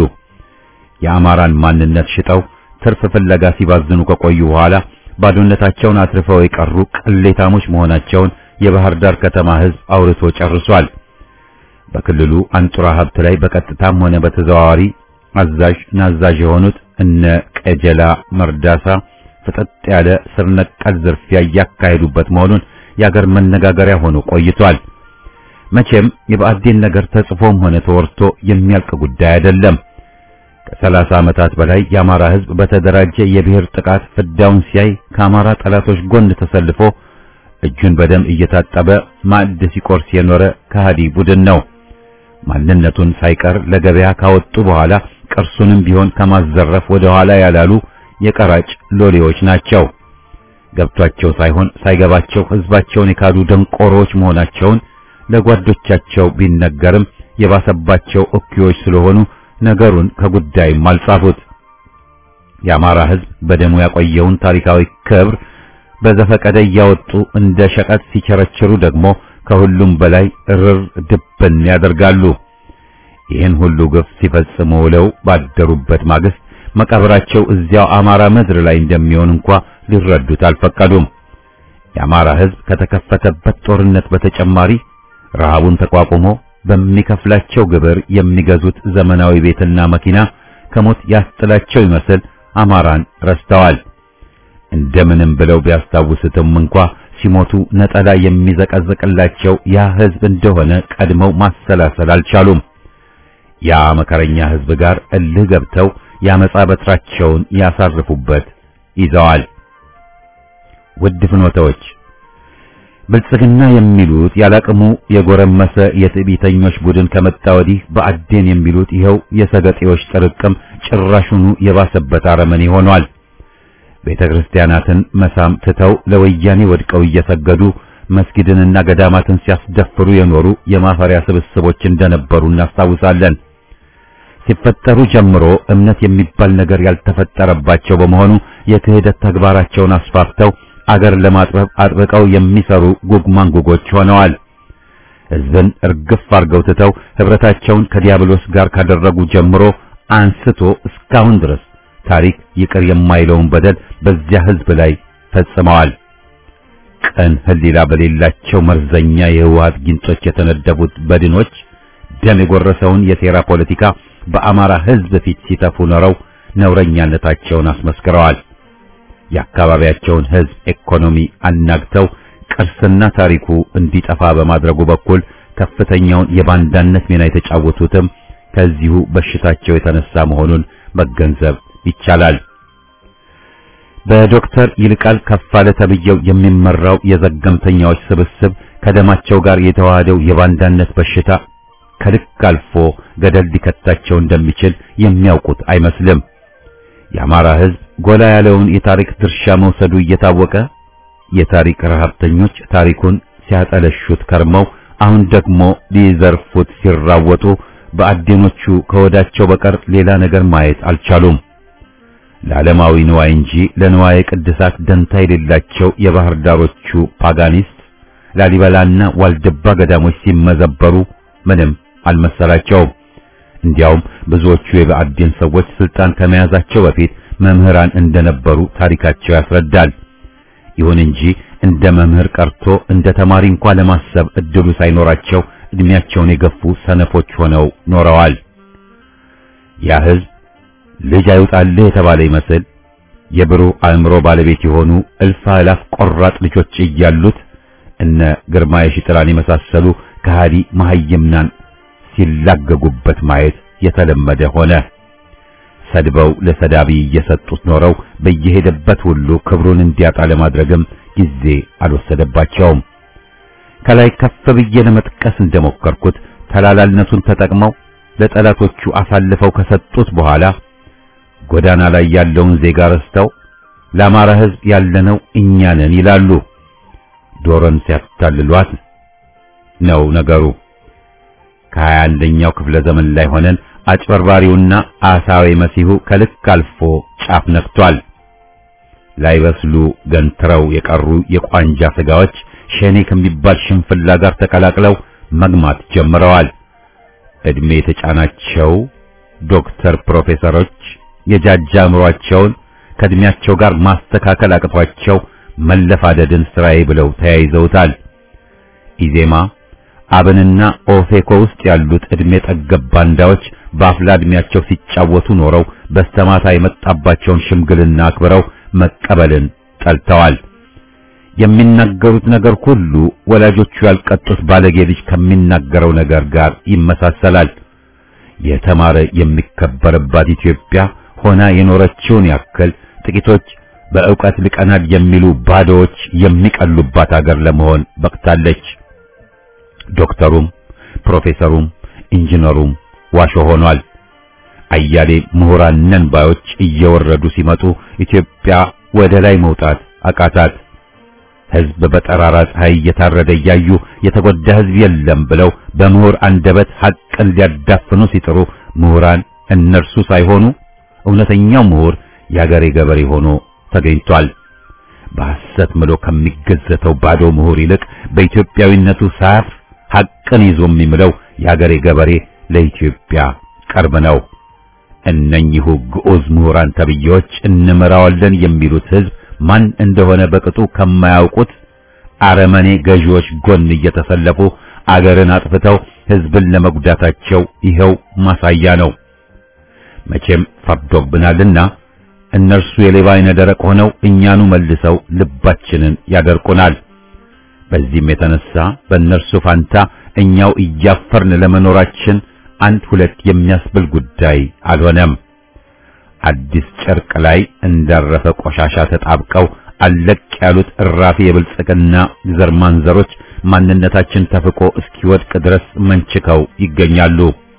የአማራን ማንነት ሽጠው ትርፍ ፍለጋ ሲባዝኑ ከቆዩ በኋላ ባዶነታቸውን አትርፈው የቀሩ ቅሌታሞች መሆናቸውን የባህር ዳር ከተማ ሕዝብ አውርቶ ጨርሷል። በክልሉ አንጡራ ሀብት ላይ በቀጥታም ሆነ በተዘዋዋሪ አዛዥ ናዛዥ የሆኑት እነ ቀጀላ መርዳሳ ፍጠጥ ያለ ስር ነቀል ዝርፊያ እያካሄዱበት መሆኑን የአገር መነጋገሪያ ሆኖ ቆይቷል። መቼም የብአዴን ነገር ተጽፎም ሆነ ተወርቶ የሚያልቅ ጉዳይ አይደለም። ከሰላሳ ዓመታት በላይ የአማራ ሕዝብ በተደራጀ የብሔር ጥቃት ፍዳውን ሲያይ ከአማራ ጠላቶች ጎን ተሰልፎ እጁን በደም እየታጠበ ማዕድ ሲቆርስ የኖረ ከሃዲ ቡድን ነው። ማንነቱን ሳይቀር ለገበያ ካወጡ በኋላ ቅርሱንም ቢሆን ከማዘረፍ ወደ ኋላ ያላሉ የቀራጭ ሎሌዎች ናቸው። ገብቷቸው ሳይሆን ሳይገባቸው ሕዝባቸውን የካዱ ደንቆሮዎች መሆናቸውን ለጓዶቻቸው ቢነገርም የባሰባቸው እኩዮች ስለሆኑ ነገሩን ከጉዳይም አልጻፉት። የአማራ ሕዝብ በደሙ ያቆየውን ታሪካዊ ክብር በዘፈቀደ እያወጡ እንደ ሸቀጥ ሲቸረችሩ ደግሞ ከሁሉም በላይ እርር ድብን ያደርጋሉ። ይህን ሁሉ ግፍ ሲፈጽሙ ውለው ባደሩበት ማግስት መቃብራቸው እዚያው አማራ ምድር ላይ እንደሚሆን እንኳ ሊረዱት አልፈቀዱም። የአማራ ሕዝብ ከተከፈተበት ጦርነት በተጨማሪ ረሃቡን ተቋቁሞ በሚከፍላቸው ግብር የሚገዙት ዘመናዊ ቤትና መኪና ከሞት ያስጥላቸው ይመስል አማራን ረስተዋል። እንደምንም ብለው ቢያስታውሱትም እንኳ ሲሞቱ ነጠላ የሚዘቀዝቅላቸው ያ ሕዝብ እንደሆነ ቀድመው ማሰላሰል አልቻሉም። ያ መከረኛ ሕዝብ ጋር እልህ ገብተው ያመጻ በትራቸውን ያሳርፉበት ይዘዋል። ውድ ፍኖተዎች ብልጽግና የሚሉት ያላቅሙ የጎረመሰ የትዕቢተኞች ቡድን ከመጣ ወዲህ ብአዴን የሚሉት ይኸው የሰገጤዎች ጥርቅም ጭራሹኑ የባሰበት አረመኔ ሆኗል። ቤተ ክርስቲያናትን መሳም ትተው ለወያኔ ወድቀው እየሰገዱ መስጊድንና ገዳማትን ሲያስደፍሩ የኖሩ የማፈሪያ ስብስቦች እንደነበሩ እናስታውሳለን። ሲፈጠሩ ጀምሮ እምነት የሚባል ነገር ያልተፈጠረባቸው በመሆኑ የክህደት ተግባራቸውን አስፋፍተው አገር ለማጥበብ አጥብቀው የሚሰሩ ጉግማንጉጎች ሆነዋል። ሕዝብን እርግፍ አርገው ትተው ህብረታቸውን ከዲያብሎስ ጋር ካደረጉ ጀምሮ አንስቶ እስካሁን ድረስ ታሪክ ይቅር የማይለውን በደል በዚያ ሕዝብ ላይ ፈጽመዋል። ቀን ህሊና በሌላቸው መርዘኛ የህወሓት ጊንጦች የተነደፉት በድኖች ደም የጎረሰውን የሴራ ፖለቲካ በአማራ ሕዝብ ፊት ሲተፉ ኖረው ነውረኛነታቸውን አስመስክረዋል። የአካባቢያቸውን ሕዝብ ኢኮኖሚ አናግተው ቅርስና ታሪኩ እንዲጠፋ በማድረጉ በኩል ከፍተኛውን የባንዳነት ሚና የተጫወቱትም ከዚሁ በሽታቸው የተነሳ መሆኑን መገንዘብ ይቻላል። በዶክተር ይልቃል ከፋለ ተብየው የሚመራው የዘገምተኛዎች ስብስብ ከደማቸው ጋር የተዋሃደው የባንዳነት በሽታ ከልክ አልፎ ገደል ሊከታቸው እንደሚችል የሚያውቁት አይመስልም። የአማራ ሕዝብ ጎላ ያለውን የታሪክ ድርሻ መውሰዱ እየታወቀ የታሪክ ረሀብተኞች ታሪኩን ሲያጠለሹት ከርመው አሁን ደግሞ ሊዘርፉት ሲራወጡ በአዴኖቹ ከወዳቸው በቀር ሌላ ነገር ማየት አልቻሉም። ለዓለማዊ ንዋይ እንጂ ለንዋየ ቅድሳት ደንታ የሌላቸው የባህር ዳሮቹ ፓጋኒስት ላሊበላና ዋልድባ ገዳሞች ሲመዘበሩ ምንም አልመሰላቸውም። እንዲያውም ብዙዎቹ የብአዴን ሰዎች ስልጣን ከመያዛቸው በፊት መምህራን እንደነበሩ ታሪካቸው ያስረዳል። ይሁን እንጂ እንደ መምህር ቀርቶ እንደ ተማሪ እንኳን ለማሰብ እድሉ ሳይኖራቸው እድሜያቸውን የገፉ ሰነፎች ሆነው ኖረዋል። ያ ሕዝብ ልጅ አይውጣልህ የተባለ ይመስል የብሩህ አእምሮ ባለቤት የሆኑ እልፍ አእላፍ ቆራጥ ልጆች እያሉት እነ ግርማ የሺጥላን የመሳሰሉ ከሃዲ መሐይምናን ሲላገጉበት ማየት የተለመደ ሆነ። ሰድበው ለሰዳቢ እየሰጡት ኖረው በየሄደበት ሁሉ ክብሩን እንዲያጣ ለማድረግም ጊዜ አልወሰደባቸውም። ከላይ ከፍ ብዬ ለመጥቀስ እንደሞከርኩት ተላላልነቱን ተጠቅመው ለጠላቶቹ አሳልፈው ከሰጡት በኋላ ጎዳና ላይ ያለውን ዜጋ ረስተው ለአማራ ሕዝብ ያለነው እኛ ነን ይላሉ። ዶሮን ሲያታልሏት ነው ነገሩ። ከሀያ አንደኛው ክፍለ ዘመን ላይ ሆነን አጭበርባሪውና አሳዊ መሲሁ ከልክ አልፎ ጫፍ ነክቷል። ላይበስሉ ገንትረው የቀሩ የቋንጃ ስጋዎች ሸኔ ከሚባል ሽንፍላ ጋር ተቀላቅለው መግማት ጀምረዋል። እድሜ የተጫናቸው ዶክተር ፕሮፌሰሮች የጃጃ አእምሯቸውን ከእድሜያቸው ጋር ማስተካከል አቅቷቸው መለፋደድን ስራዬ ብለው ተያይዘውታል። ኢዜማ አብንና ኦፌኮ ውስጥ ያሉት እድሜ ጠገብ ባንዳዎች በአፍላ እድሜያቸው ሲጫወቱ ኖረው በስተማታ የመጣባቸውን ሽምግልና አክብረው መቀበልን ጠልተዋል። የሚናገሩት ነገር ሁሉ ወላጆቹ ያልቀጡት ባለጌ ልጅ ከሚናገረው ነገር ጋር ይመሳሰላል። የተማረ የሚከበርባት ኢትዮጵያ ሆና የኖረችውን ያክል ጥቂቶች በእውቀት ልቀናል የሚሉ ባዶዎች የሚቀሉባት አገር ለመሆን በቅታለች። ዶክተሩም ፕሮፌሰሩም ኢንጂነሩም ዋሾ ሆኗል። አያሌ ምሁራን ነን ባዮች እየወረዱ ሲመጡ ኢትዮጵያ ወደ ላይ መውጣት አቃታት። ሕዝብ በጠራራ ፀሐይ እየታረደ እያዩ የተጎዳ ሕዝብ የለም ብለው በምሁር አንደበት ሐቅን ሊያዳፍኑ ሲጥሩ ምሁራን እነርሱ ሳይሆኑ እውነተኛው ምሁር የአገሬ ገበሬ ሆኖ ተገኝቷል። በሐሰት ምሎ ከሚገዘተው ባዶ ምሁር ይልቅ በኢትዮጵያዊነቱ ሳያፍር ሐቅን ይዞ የሚምለው የአገሬ ገበሬ ለኢትዮጵያ ቅርብ ነው። እነኚሁ ግዑዝ ምሁራን ተብዬዎች እንመራዋለን የሚሉት ሕዝብ ማን እንደሆነ በቅጡ ከማያውቁት አረመኔ ገዢዎች ጎን እየተሰለፉ አገርን አጥፍተው ሕዝብን ለመጉዳታቸው ይኸው ማሳያ ነው። መቼም ፈርዶብናልና እነርሱ የሌባ አይነ ደረቅ ሆነው እኛኑ መልሰው ልባችንን ያደርቁናል። በዚህም የተነሳ በእነርሱ ፋንታ እኛው እያፈርን ለመኖራችን አንድ ሁለት የሚያስብል ጉዳይ አልሆነም። አዲስ ጨርቅ ላይ እንዳረፈ ቆሻሻ ተጣብቀው አለቅ ያሉት እራፊ የብልጽግና ዘር ማንዘሮች ማንነታችን ተፍቆ እስኪወድቅ ድረስ መንችከው ይገኛሉ።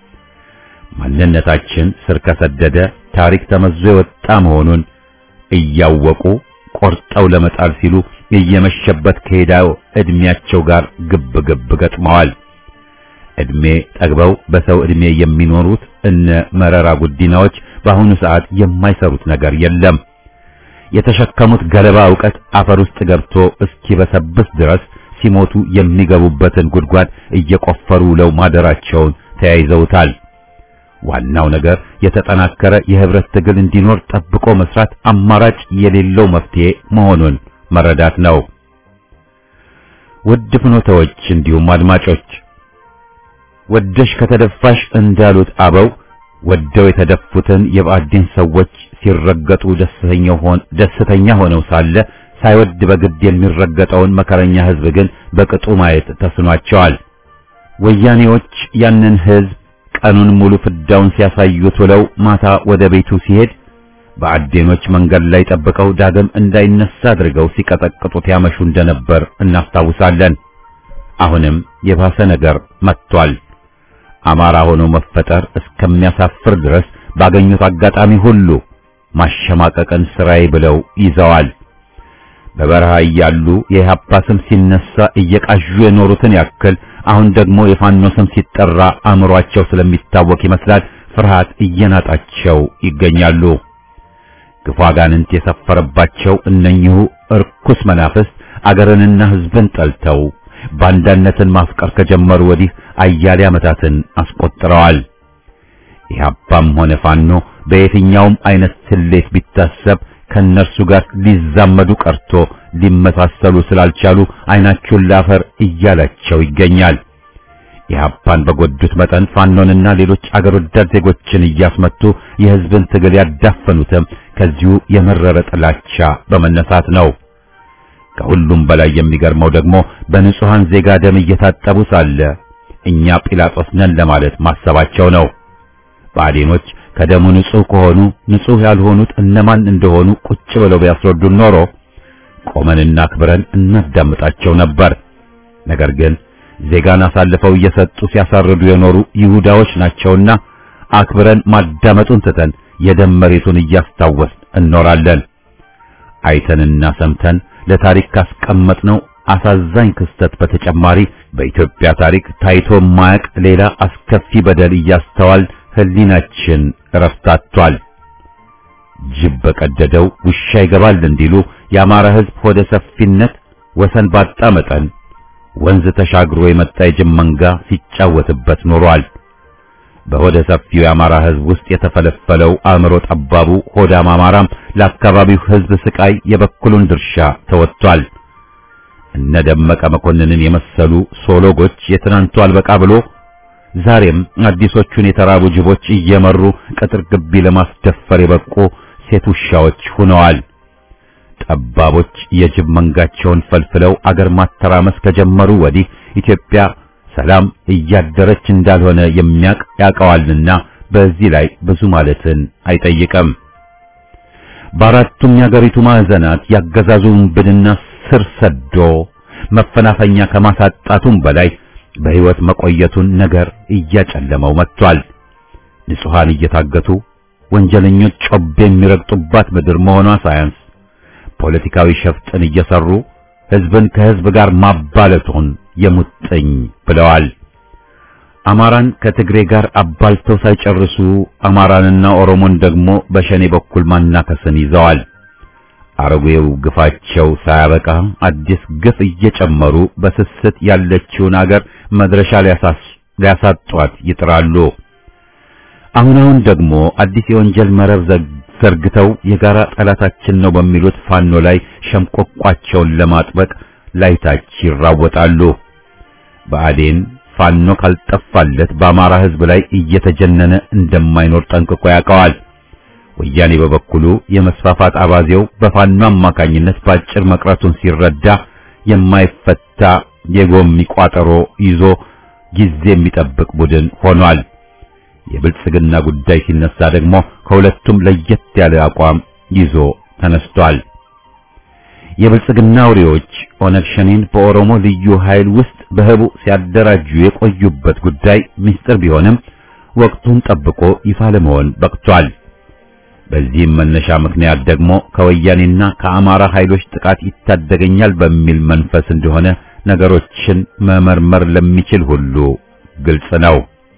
ማንነታችን ስር ከሰደደ ታሪክ ተመዞ የወጣ መሆኑን እያወቁ ቆርጠው ለመጣል ሲሉ እየመሸበት ከሄዳው እድሜያቸው ጋር ግብ ግብ ገጥመዋል። እድሜ ጠግበው በሰው እድሜ የሚኖሩት እነ መረራ ጉዲናዎች በአሁኑ ሰዓት የማይሰሩት ነገር የለም። የተሸከሙት ገለባ ዕውቀት አፈር ውስጥ ገብቶ እስኪበሰብስ ድረስ ሲሞቱ የሚገቡበትን ጉድጓድ እየቆፈሩ ውለው ማደራቸውን ተያይዘውታል። ዋናው ነገር የተጠናከረ የህብረት ትግል እንዲኖር ጠብቆ መስራት አማራጭ የሌለው መፍትሄ መሆኑን መረዳት ነው። ውድ ፍኖተዎች እንዲሁም አድማጮች ወደሽ ከተደፋሽ እንዳሉት አበው ወደው የተደፉትን የባዕድን ሰዎች ሲረገጡ ደስተኛ ሆነው ሳለ ሳይወድ በግድ የሚረገጠውን መከረኛ ህዝብ ግን በቅጡ ማየት ተስኗቸዋል። ወያኔዎች ያንን ህዝብ ቀኑን ሙሉ ፍዳውን ሲያሳዩት ውለው ማታ ወደ ቤቱ ሲሄድ በአዴኖች መንገድ ላይ ጠብቀው ዳግም እንዳይነሳ አድርገው ሲቀጠቅጡት ያመሹ እንደነበር እናስታውሳለን። አሁንም የባሰ ነገር መጥቷል። አማራ ሆኖ መፈጠር እስከሚያሳፍር ድረስ ባገኙት አጋጣሚ ሁሉ ማሸማቀቅን ስራዬ ብለው ይዘዋል። በበረሃ እያሉ የኢህአፓ ስም ሲነሳ እየቃዡ የኖሩትን ያክል አሁን ደግሞ የፋኖ ስም ሲጠራ አእምሯቸው ስለሚታወቅ ይመስላል ፍርሃት እየናጣቸው ይገኛሉ። ክፉ አጋንንት የሰፈረባቸው እነኚሁ እርኩስ መናፍስት አገርንና ሕዝብን ጠልተው ባንዳነትን ማፍቀር ከጀመሩ ወዲህ አያሌ ዓመታትን አስቆጥረዋል። ኢህአፓም ሆነ ፋኖ በየትኛውም አይነት ስሌት ቢታሰብ ከነርሱ ጋር ሊዛመዱ ቀርቶ ሊመሳሰሉ ስላልቻሉ አይናቸውን ላፈር እያላቸው ይገኛል። ኢህአፓን በጎዱት መጠን ፋኖንና ሌሎች አገር ወዳድ ዜጎችን እያስመቱ የህዝብን ትግል ያዳፈኑትም ከዚሁ የመረረ ጥላቻ በመነሳት ነው። ከሁሉም በላይ የሚገርመው ደግሞ በንጹሃን ዜጋ ደም እየታጠቡ ሳለ እኛ ጲላጦስ ነን ለማለት ማሰባቸው ነው። ብአዴኖች ከደሙ ንጹህ ከሆኑ ንጹህ ያልሆኑት እነማን እንደሆኑ ቁጭ ብለው ቢያስረዱን ኖሮ ቆመንና አክብረን እናዳምጣቸው ነበር። ነገር ግን ዜጋን አሳልፈው እየሰጡ ሲያሳርዱ የኖሩ ይሁዳዎች ናቸውና አክብረን ማዳመጡን ትተን የደም መሬቱን እያስታወስን እኖራለን። አይተንና ሰምተን ለታሪክ ካስቀመጥነው አሳዛኝ ክስተት በተጨማሪ በኢትዮጵያ ታሪክ ታይቶ ማያቅ ሌላ አስከፊ በደል እያስተዋል ሕሊናችን ረፍታቷል። ጅብ በቀደደው ውሻ ይገባል እንዲሉ የአማራ ሕዝብ ሆደ ሰፊነት ወሰን ባጣ መጠን ወንዝ ተሻግሮ የመጣ የጅብ መንጋ ሲጫወትበት ኖሯል። በሆደ ሰፊው የአማራ ሕዝብ ውስጥ የተፈለፈለው አእምሮ ጠባቡ ሆዳም አማራም ለአካባቢው ሕዝብ ስቃይ የበኩሉን ድርሻ ተወጥቷል። እነ ደመቀ መኮንንን የመሰሉ ሶሎጎች የትናንቱ አልበቃ ብሎ ዛሬም አዲሶቹን የተራቡ ጅቦች እየመሩ ቅጥር ግቢ ለማስደፈር የበቁ ሴት ውሻዎች ሆነዋል። ጠባቦች የጅብ መንጋቸውን ፈልፍለው አገር ማተራመስ ከጀመሩ ወዲህ ኢትዮጵያ ሰላም እያደረች እንዳልሆነ የሚያቅ ያውቀዋልና በዚህ ላይ ብዙ ማለትን አይጠይቅም። በአራቱም የአገሪቱ ማዕዘናት ያገዛዙን ብድና ስር ሰዶ መፈናፈኛ ከማሳጣቱም በላይ በሕይወት መቆየቱን ነገር እያጨለመው መጥቷል። ንጹሐን እየታገቱ ወንጀለኞች ጮቤ የሚረግጡባት ምድር መሆኗ ሳያንስ ፖለቲካዊ ሸፍጥን እየሰሩ ሕዝብን ከሕዝብ ጋር ማባለቱን የሙጥኝ ብለዋል። አማራን ከትግሬ ጋር አባልተው ሳይጨርሱ አማራንና ኦሮሞን ደግሞ በሸኔ በኩል ማናከስን ይዘዋል። አረጌው ግፋቸው ሳያበቃ አዲስ ግፍ እየጨመሩ በስስት ያለችውን አገር መድረሻ ሊያሳጧት ይጥራሉ። አሁን አሁን ደግሞ አዲስ የወንጀል መረብ ዘርግተው የጋራ ጠላታችን ነው በሚሉት ፋኖ ላይ ሸምቆቋቸውን ለማጥበቅ ላይታች ይራወጣሉ። ብአዴን ፋኖ ካልጠፋለት በአማራ ሕዝብ ላይ እየተጀነነ እንደማይኖር ጠንቅቆ ያውቀዋል። ወያኔ በበኩሉ የመስፋፋት አባዜው በፋኖ አማካኝነት ባጭር መቅረቱን ሲረዳ የማይፈታ የጎሚ ቋጠሮ ይዞ ጊዜ የሚጠብቅ ቡድን ሆኗል። የብልጽግና ጉዳይ ሲነሳ ደግሞ ከሁለቱም ለየት ያለ አቋም ይዞ ተነስቷል። የብልጽግና አውሬዎች ኦነግ ሸኔን በኦሮሞ ልዩ ኃይል ውስጥ በህቡ ሲያደራጁ የቆዩበት ጉዳይ ምስጢር ቢሆንም ወቅቱን ጠብቆ ይፋ ለመሆን በቅቷል። በዚህም መነሻ ምክንያት ደግሞ ከወያኔና ከአማራ ኃይሎች ጥቃት ይታደገኛል በሚል መንፈስ እንደሆነ ነገሮችን መመርመር ለሚችል ሁሉ ግልጽ ነው።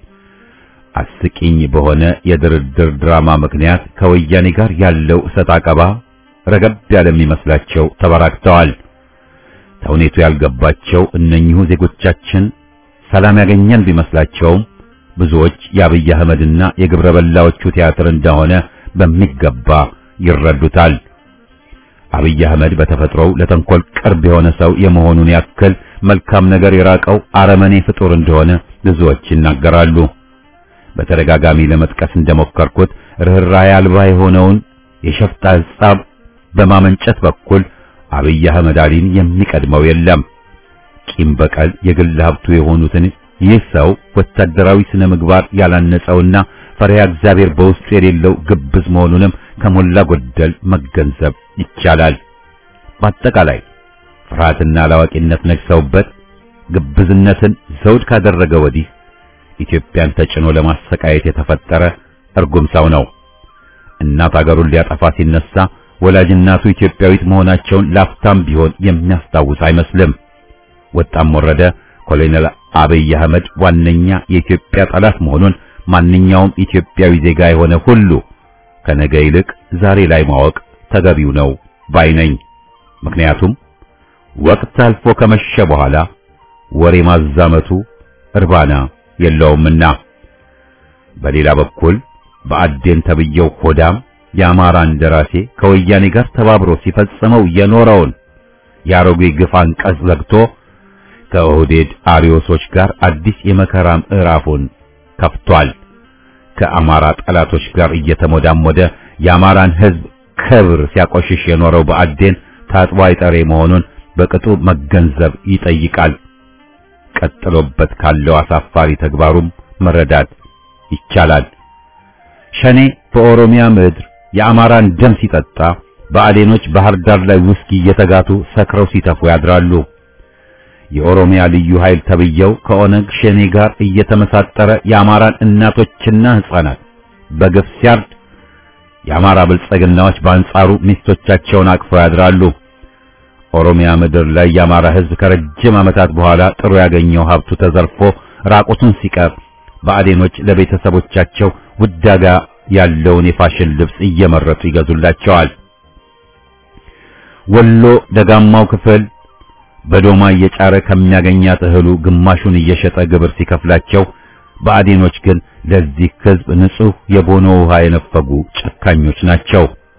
አስቂኝ በሆነ የድርድር ድራማ ምክንያት ከወያኔ ጋር ያለው እሰጥ አቀባ ረገብ ያለ የሚመስላቸው ተበራክተዋል። ተውኔቱ ያልገባቸው እነኚሁ ዜጎቻችን ሰላም ያገኘን ቢመስላቸውም ብዙዎች የአብይ አህመድና የግብረ በላዎቹ ቲያትር እንደሆነ በሚገባ ይረዱታል። አብይ አህመድ በተፈጥሮው ለተንኮል ቅርብ የሆነ ሰው የመሆኑን ያክል መልካም ነገር የራቀው አረመኔ ፍጡር እንደሆነ ብዙዎች ይናገራሉ። በተደጋጋሚ ለመጥቀስ እንደሞከርኩት ርኅራኄ አልባ የሆነውን የሸፍጥ ሐሳብ በማመንጨት በኩል አብይ አህመድ አሊን የሚቀድመው የለም። ቂም በቀል የግል ሀብቱ የሆኑትን ይህ ሰው ወታደራዊ ስነ ምግባር ያላነጸውና ፈሪሃ እግዚአብሔር በውስጡ የሌለው ግብዝ መሆኑንም ከሞላ ጎደል መገንዘብ ይቻላል። በአጠቃላይ ፍርሃትና አላዋቂነት ነግሰውበት ግብዝነትን ዘውድ ካደረገ ወዲህ ኢትዮጵያን ተጭኖ ለማሰቃየት የተፈጠረ እርጉም ሰው ነው። እናት አገሩን ሊያጠፋ ሲነሳ ወላጅ እናቱ ኢትዮጵያዊት መሆናቸውን ላፍታም ቢሆን የሚያስታውስ አይመስልም። ወጣም ወረደ ኮሎኔል አብይ አህመድ ዋነኛ የኢትዮጵያ ጠላት መሆኑን ማንኛውም ኢትዮጵያዊ ዜጋ የሆነ ሁሉ ከነገ ይልቅ ዛሬ ላይ ማወቅ ተገቢው ነው ባይ ነኝ። ምክንያቱም ወቅት አልፎ ከመሸ በኋላ ወሬ ማዛመቱ እርባና የለውምና። በሌላ በኩል በአዴን ተብየው ሆዳም የአማራ እንደራሴ ከወያኔ ጋር ተባብሮ ሲፈጽመው የኖረውን የአሮጌ ግፍ አንቀጽ ዘግቶ ከኦህዴድ አሪዮሶች ጋር አዲስ የመከራ ምዕራፉን ከፍቷል። ከአማራ ጠላቶች ጋር እየተሞዳሞደ የአማራን ሕዝብ ክብር ሲያቆሽሽ የኖረው በአዴን ታጥቦ አይጠሬ መሆኑን በቅጡ መገንዘብ ይጠይቃል። ቀጥሎበት ካለው አሳፋሪ ተግባሩም መረዳት ይቻላል። ሸኔ በኦሮሚያ ምድር የአማራን ደም ሲጠጣ በአዴኖች ባህር ዳር ላይ ውስኪ እየተጋቱ ሰክረው ሲተፉ ያድራሉ። የኦሮሚያ ልዩ ኃይል ተብየው ከኦነግ ሸኔ ጋር እየተመሳጠረ የአማራን እናቶችና ሕፃናት በግፍ ሲያርድ የአማራ ብልጽግናዎች በአንጻሩ ሚስቶቻቸውን አቅፈው ያድራሉ። ኦሮሚያ ምድር ላይ የአማራ ሕዝብ ከረጅም ዓመታት በኋላ ጥሩ ያገኘው ሀብቱ ተዘርፎ ራቁቱን ሲቀር በአዴኖች ለቤተሰቦቻቸው ውዳጋ ያለውን የፋሽን ልብስ እየመረቱ ይገዙላቸዋል። ወሎ ደጋማው ክፍል በዶማ እየጫረ ከሚያገኛት እህሉ ግማሹን እየሸጠ ግብር ሲከፍላቸው፣ በአዴኖች ግን ለዚህ ሕዝብ ንጹሕ የቦኖ ውሃ የነፈጉ ጨካኞች ናቸው።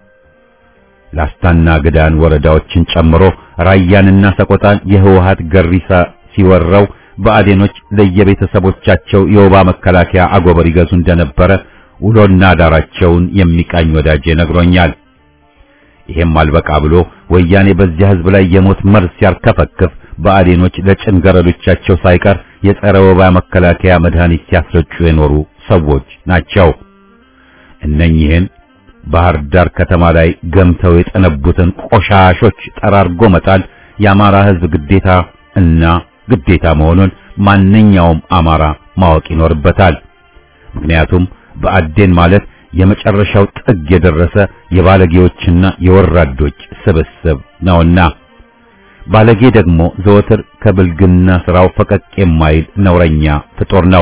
ላስታና ግዳን ወረዳዎችን ጨምሮ ራያንና ሰቆጣን የህወሓት ገሪሳ ሲወረው በአዴኖች ለየቤተሰቦቻቸው የወባ መከላከያ አጎበር ይገዙ እንደነበረ ውሎና ዳራቸውን የሚቃኝ ወዳጄ ነግሮኛል። ይሄም አልበቃ ብሎ ወያኔ በዚያ ህዝብ ላይ የሞት መርዝ ሲያርከፈክፍ በአዴኖች ለጭንገረዶቻቸው ሳይቀር የጸረ ወባ መከላከያ መድኃኒት ሲያስረጩ የኖሩ ሰዎች ናቸው። እነኚህን ባህር ዳር ከተማ ላይ ገምተው የጠነቡትን ቆሻሾች ጠራርጎ መጣል የአማራ ህዝብ ግዴታ እና ግዴታ መሆኑን ማንኛውም አማራ ማወቅ ይኖርበታል። ምክንያቱም በአዴን ማለት የመጨረሻው ጥግ የደረሰ የባለጌዎችና የወራዶች ስብስብ ነውና ባለጌ ደግሞ ዘወትር ከብልግና ስራው ፈቀቅ የማይል ነውረኛ ፍጡር ነው።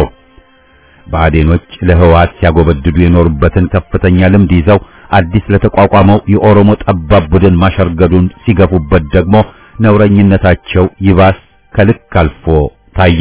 ብአዴኖች ለህወሓት ሲያጎበድዱ የኖሩበትን ከፍተኛ ልምድ ይዘው አዲስ ለተቋቋመው የኦሮሞ ጠባብ ቡድን ማሸርገዱን ሲገፉበት ደግሞ ነውረኝነታቸው ይባስ ከልክ አልፎ ታየ።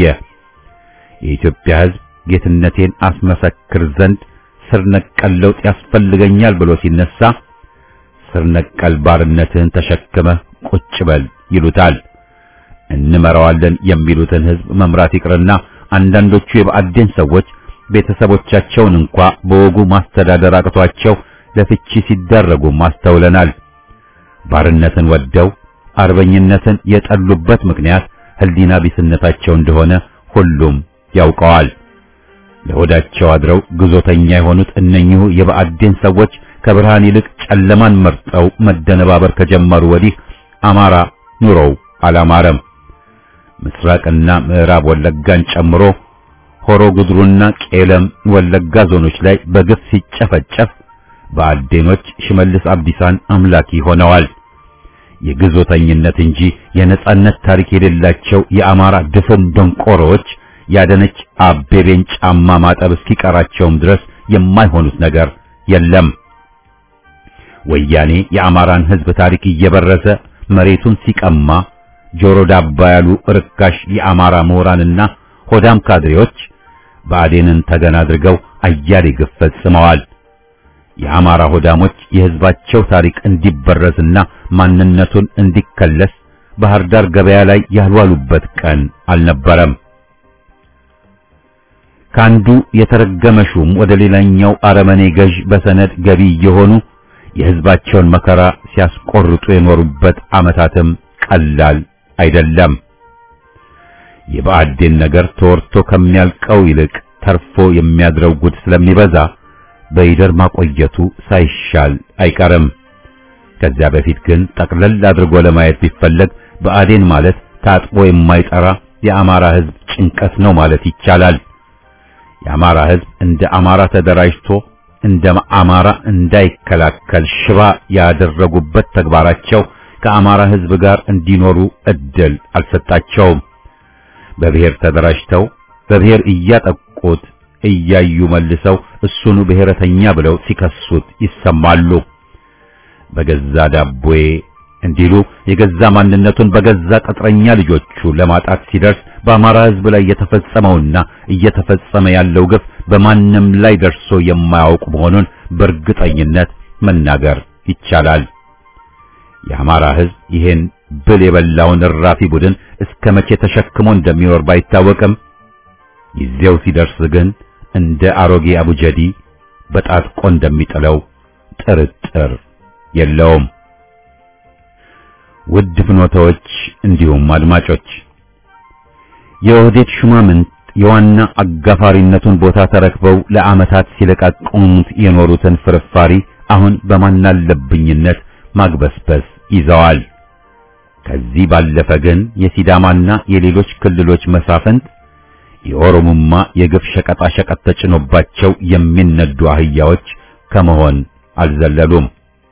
የኢትዮጵያ ህዝብ ጌትነቴን አስመሰክር ዘንድ ስር ነቀል ለውጥ ያስፈልገኛል ብሎ ሲነሳ ስር ነቀል ባርነትህን ተሸክመህ ቁጭ በል ይሉታል። እንመራዋለን የሚሉትን ህዝብ መምራት ይቅርና አንዳንዶቹ የብአዴን ሰዎች ቤተሰቦቻቸውን እንኳ በወጉ ማስተዳደር አቅቷቸው ለፍቺ ሲዳረጉ ማስተውለናል። ባርነትን ወደው አርበኝነትን የጠሉበት ምክንያት ህሊና ቢስነታቸው እንደሆነ ሁሉም ያውቀዋል። ለሆዳቸው አድረው ግዞተኛ የሆኑት እነኚሁ የብአዴን ሰዎች ከብርሃን ይልቅ ጨለማን መርጠው መደነባበር ከጀመሩ ወዲህ አማራ ኑሮው አላማረም። ምስራቅና ምዕራብ ወለጋን ጨምሮ ሆሮ ጉድሩና ቄለም ወለጋ ዞኖች ላይ በግፍ ሲጨፈጨፍ ብአዴኖች ሽመልስ አብዲሳን አምላኪ ሆነዋል። የግዞተኝነት እንጂ የነጻነት ታሪክ የሌላቸው የአማራ ድፍን ደንቆሮዎች ያደነች አቤቤን ጫማ ማጠብ እስኪቀራቸውም ድረስ የማይሆኑት ነገር የለም። ወያኔ የአማራን ሕዝብ ታሪክ እየበረዘ መሬቱን ሲቀማ ጆሮ ዳባ ያሉ ርካሽ የአማራ ምሁራንና ሆዳም ካድሬዎች ብአዴንን ተገን አድርገው አያሌ ግፍ ፈጽመዋል። የአማራ ሆዳሞች የሕዝባቸው ታሪክ እንዲበረዝና ማንነቱን እንዲከለስ ባህር ዳር ገበያ ላይ ያልዋሉበት ቀን አልነበረም። ከአንዱ የተረገመ ሹም ወደ ሌላኛው አረመኔ ገዥ በሰነድ ገቢ እየሆኑ የሕዝባቸውን መከራ ሲያስቆርጡ የኖሩበት ዓመታትም ቀላል አይደለም። የብአዴን ነገር ተወርቶ ከሚያልቀው ይልቅ ተርፎ የሚያድረው ጉድ ስለሚበዛ በይደር ማቆየቱ ሳይሻል አይቀርም። ከዚያ በፊት ግን ጠቅለል አድርጎ ለማየት ቢፈለግ ብአዴን ማለት ታጥቦ የማይጠራ የአማራ ሕዝብ ጭንቀት ነው ማለት ይቻላል። የአማራ ሕዝብ እንደ አማራ ተደራጅቶ እንደ አማራ እንዳይከላከል ሽባ ያደረጉበት ተግባራቸው ከአማራ ሕዝብ ጋር እንዲኖሩ እድል አልሰጣቸውም። በብሔር ተደራጅተው በብሔር እያጠቁት እያዩ መልሰው እሱኑ ብሔረተኛ ብለው ሲከሱት ይሰማሉ። በገዛ ዳቦዬ እንዲሉ የገዛ ማንነቱን በገዛ ቅጥረኛ ልጆቹ ለማጣት ሲደርስ በአማራ ሕዝብ ላይ የተፈጸመውና እየተፈጸመ ያለው ግፍ በማንም ላይ ደርሶ የማያውቅ መሆኑን በእርግጠኝነት መናገር ይቻላል። የአማራ ሕዝብ ይሄን ብል የበላውን እራፊ ቡድን እስከ መቼ ተሸክሞ እንደሚኖር ባይታወቅም ጊዜው ሲደርስ ግን እንደ አሮጌ አቡጀዲ በጣጥቆ እንደሚጥለው ጥርጥር የለውም። ውድ ፍኖታዎች እንዲሁም አድማጮች የኦህዴድ ሹማምንት የዋና አጋፋሪነቱን ቦታ ተረክበው ለዓመታት ሲለቃቀሙት የኖሩትን ፍርፋሪ አሁን በማናለብኝነት ማግበስበስ ይዘዋል። ከዚህ ባለፈ ግን የሲዳማና የሌሎች ክልሎች መሳፍንት የኦሮሞማ የግፍ ሸቀጣ ሸቀጥ ተጭኖባቸው የሚነዱ አህያዎች ከመሆን አልዘለሉም።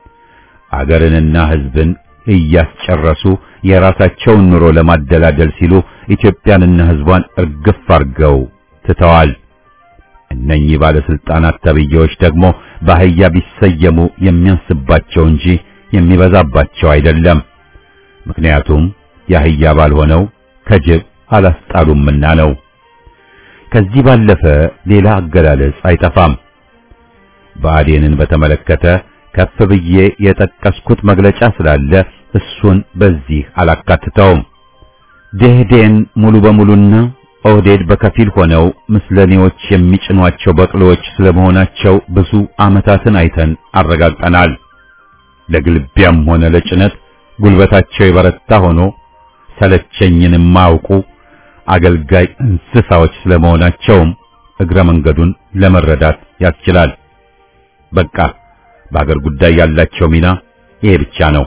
አገርንና ሕዝብን እያስጨረሱ የራሳቸውን ኑሮ ለማደላደል ሲሉ ኢትዮጵያንና ሕዝቧን እርግፍ አርገው ትተዋል። እነኚህ ባለስልጣናት ተብዬዎች ደግሞ በአህያ ቢሰየሙ የሚያንስባቸው እንጂ የሚበዛባቸው አይደለም። ምክንያቱም የአህያ ባልሆነው ከጅብ አላስጣሉምና ነው። ከዚህ ባለፈ ሌላ አገላለጽ አይጠፋም። ብአዴንን በተመለከተ ከፍ ብዬ የጠቀስኩት መግለጫ ስላለ እሱን በዚህ አላካትተውም። ደህዴን ሙሉ በሙሉና ኦህዴድ በከፊል ሆነው ምስለኔዎች የሚጭኗቸው በቅሎዎች ስለመሆናቸው ብዙ ዓመታትን አይተን አረጋግጠናል። ለግልቢያም ሆነ ለጭነት ጉልበታቸው የበረታ ሆኖ ሰለቸኝን የማያውቁ አገልጋይ እንስሳዎች ስለመሆናቸውም እግረ መንገዱን ለመረዳት ያስችላል። በቃ በአገር ጉዳይ ያላቸው ሚና ይሄ ብቻ ነው።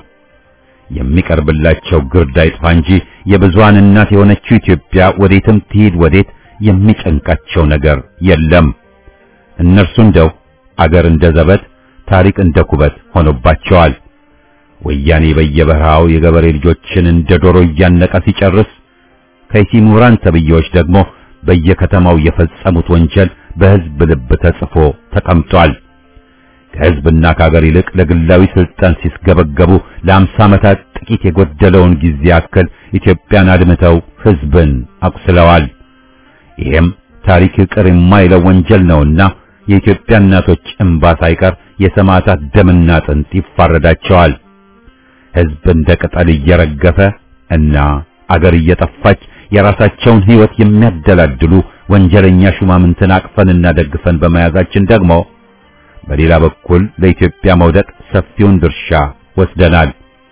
የሚቀርብላቸው ግርድ አይጥፋ እንጂ የብዙሃን እናት የሆነችው ኢትዮጵያ ወዴትም ትሂድ ወዴት የሚጨንቃቸው ነገር የለም። እነርሱ እንደው አገር እንደ ዘበት፣ ታሪክ እንደ ኩበት ሆኖባቸዋል። ወያኔ በየበረሃው የገበሬ ልጆችን እንደ ዶሮ እያነቀ ሲጨርስ ከይሲ ምሁራን ተብዬዎች ደግሞ በየከተማው የፈጸሙት ወንጀል በሕዝብ ልብ ተጽፎ ተቀምጧል። ከሕዝብና ከአገር ይልቅ ለግላዊ ስልጣን ሲስገበገቡ ለአምሳ ዓመታት ጥቂት የጎደለውን ጊዜ ያክል ኢትዮጵያን አድምተው ሕዝብን አቁስለዋል። ይሄም ታሪክ ይቅር የማይለው ወንጀል ነውና የኢትዮጵያ እናቶች እንባ ሳይቀር የሰማዕታት ደምና አጥንት ይፋረዳቸዋል። ሕዝብ እንደ ቅጠል እየረገፈ እና አገር እየጠፋች የራሳቸውን ሕይወት የሚያደላድሉ ወንጀለኛ ሹማምንትን አቅፈንና ደግፈን በመያዛችን ደግሞ በሌላ በኩል ለኢትዮጵያ መውደቅ ሰፊውን ድርሻ ወስደናል።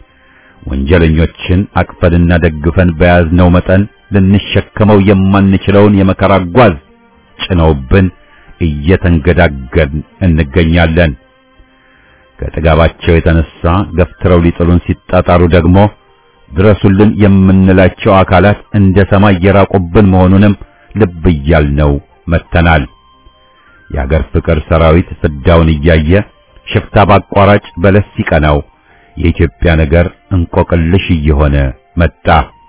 ወንጀለኞችን አቅፈንና ደግፈን በያዝነው መጠን ልንሸከመው የማንችለውን የመከራ ጓዝ ጭነውብን እየተንገዳገን እንገኛለን። ከጥጋባቸው የተነሳ ገፍትረው ሊጥሉን ሲጣጣሩ ደግሞ ድረሱልን የምንላቸው አካላት እንደ ሰማይ የራቁብን መሆኑንም ልብ እያልነው መጥተናል። የአገር ፍቅር ሰራዊት ፍዳውን እያየ ሽፍታ ባቋራጭ በለስ ሲቀናው የኢትዮጵያ ነገር እንቆቅልሽ እየሆነ መጣ።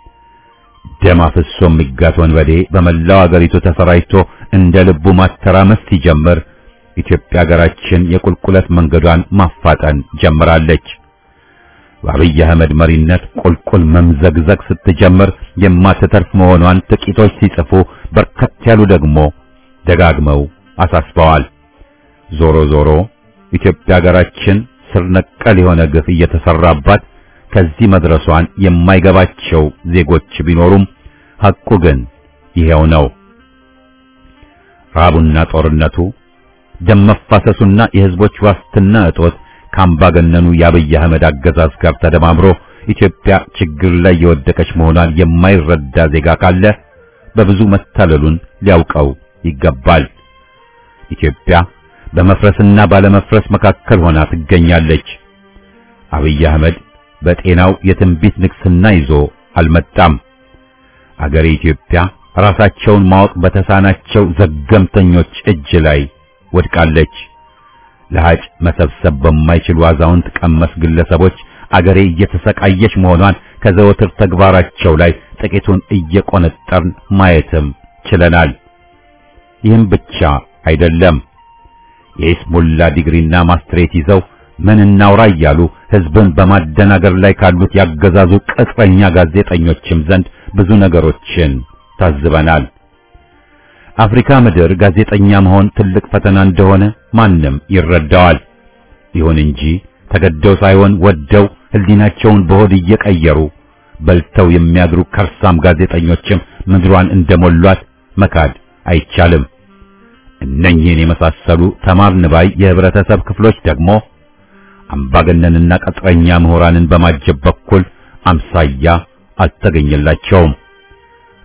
ደም አፍሶ የሚጋት ወንበዴ በመላው አገሪቱ ተሰራጭቶ እንደ ልቡ ማተራመስ ሲጀምር ኢትዮጵያ ሀገራችን የቁልቁለት መንገዷን ማፋጠን ጀምራለች። በአብይ አህመድ መሪነት ቁልቁል መምዘግዘግ ስትጀምር የማትተርፍ መሆኗን ጥቂቶች ሲጽፉ፣ በርከት ያሉ ደግሞ ደጋግመው አሳስበዋል። ዞሮ ዞሮ ኢትዮጵያ ሀገራችን ስር ነቀል የሆነ ግፍ እየተሰራባት ከዚህ መድረሷን የማይገባቸው ዜጎች ቢኖሩም ሐቁ ግን ይሄው ነው። ረሃቡና ጦርነቱ፣ ደም መፋሰሱና የሕዝቦች ዋስትና እጦት ከአምባገነኑ የአብይ አህመድ አገዛዝ ጋር ተደማምሮ ኢትዮጵያ ችግር ላይ የወደቀች መሆኗን የማይረዳ ዜጋ ካለ በብዙ መታለሉን ሊያውቀው ይገባል። ኢትዮጵያ በመፍረስና ባለመፍረስ መካከል ሆና ትገኛለች። አብይ አህመድ በጤናው የትንቢት ንግስና ይዞ አልመጣም። አገሬ ኢትዮጵያ ራሳቸውን ማወቅ በተሳናቸው ዘገምተኞች እጅ ላይ ወድቃለች። ለሃጭ መሰብሰብ በማይችሉ አዛውንት ቀመስ ግለሰቦች አገሬ እየተሰቃየች መሆኗን ከዘወትር ተግባራቸው ላይ ጥቂቱን እየቆነጠርን ማየትም ችለናል። ይህም ብቻ አይደለም። የኢስሙላ ዲግሪና ማስትሬት ይዘው ምን እናውራ እያሉ ሕዝብን በማደናገር ላይ ካሉት ያገዛዙ ቅጥረኛ ጋዜጠኞችም ዘንድ ብዙ ነገሮችን ታዝበናል። አፍሪካ ምድር ጋዜጠኛ መሆን ትልቅ ፈተና እንደሆነ ማንም ይረዳዋል። ይሁን እንጂ ተገደው ሳይሆን ወደው ሕሊናቸውን በሆድ እየቀየሩ በልተው የሚያድሩ ከርሳም ጋዜጠኞችም ምድሯን እንደሞሏት መካድ አይቻልም። እነኚህን የመሳሰሉ ተማርን ባይ የህብረተሰብ ክፍሎች ደግሞ አምባገነንና ቀጥረኛ ምሁራንን በማጀብ በኩል አምሳያ አልተገኘላቸውም።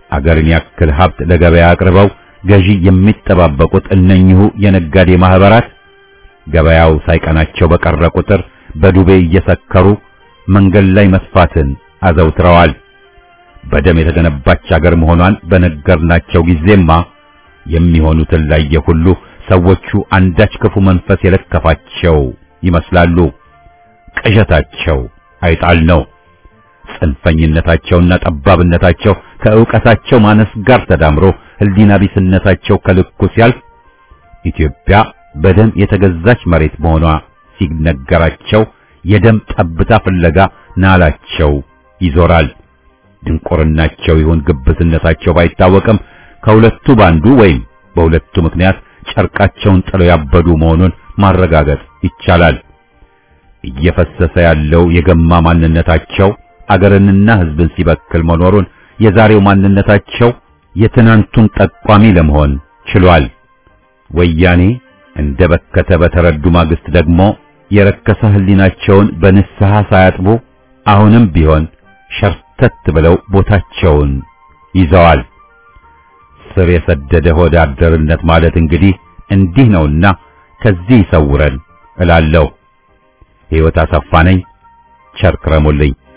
አገርን ያክል ሀብት ለገበያ አቅርበው ገዢ የሚጠባበቁት እነኚሁ የነጋዴ ማህበራት ገበያው ሳይቀናቸው በቀረ ቁጥር በዱቤ እየሰከሩ መንገድ ላይ መስፋትን አዘውትረዋል። በደም የተገነባች አገር መሆኗን በነገርናቸው ጊዜማ የሚሆኑትን ላየ ሁሉ ሰዎቹ አንዳች ክፉ መንፈስ የለከፋቸው ይመስላሉ። ቅዠታቸው አይጣል ነው። ጽንፈኝነታቸውና ጠባብነታቸው ከዕውቀታቸው ማነስ ጋር ተዳምሮ ሕሊና ቢስነታቸው ከልኩ ሲያልፍ ኢትዮጵያ በደም የተገዛች መሬት መሆኗ ሲነገራቸው የደም ጠብታ ፍለጋ ናላቸው ይዞራል። ድንቁርናቸው ይሁን ግብዝነታቸው ባይታወቅም ከሁለቱ ባንዱ ወይም በሁለቱ ምክንያት ጨርቃቸውን ጥለው ያበዱ መሆኑን ማረጋገጥ ይቻላል። እየፈሰሰ ያለው የገማ ማንነታቸው አገርንና ሕዝብን ሲበክል መኖሩን የዛሬው ማንነታቸው የትናንቱን ጠቋሚ ለመሆን ችሏል። ወያኔ እንደ በከተ በተረዱ ማግስት ደግሞ የረከሰ ሕሊናቸውን በንስሐ ሳያጥቡ አሁንም ቢሆን ሸርተት ብለው ቦታቸውን ይዘዋል። ስር የሰደደ ሆደ አደርነት ማለት እንግዲህ እንዲህ ነውና ከዚህ ይሰውረን እላለሁ። ሕይወት አሰፋ ነኝ። ቸር ክረሙልኝ።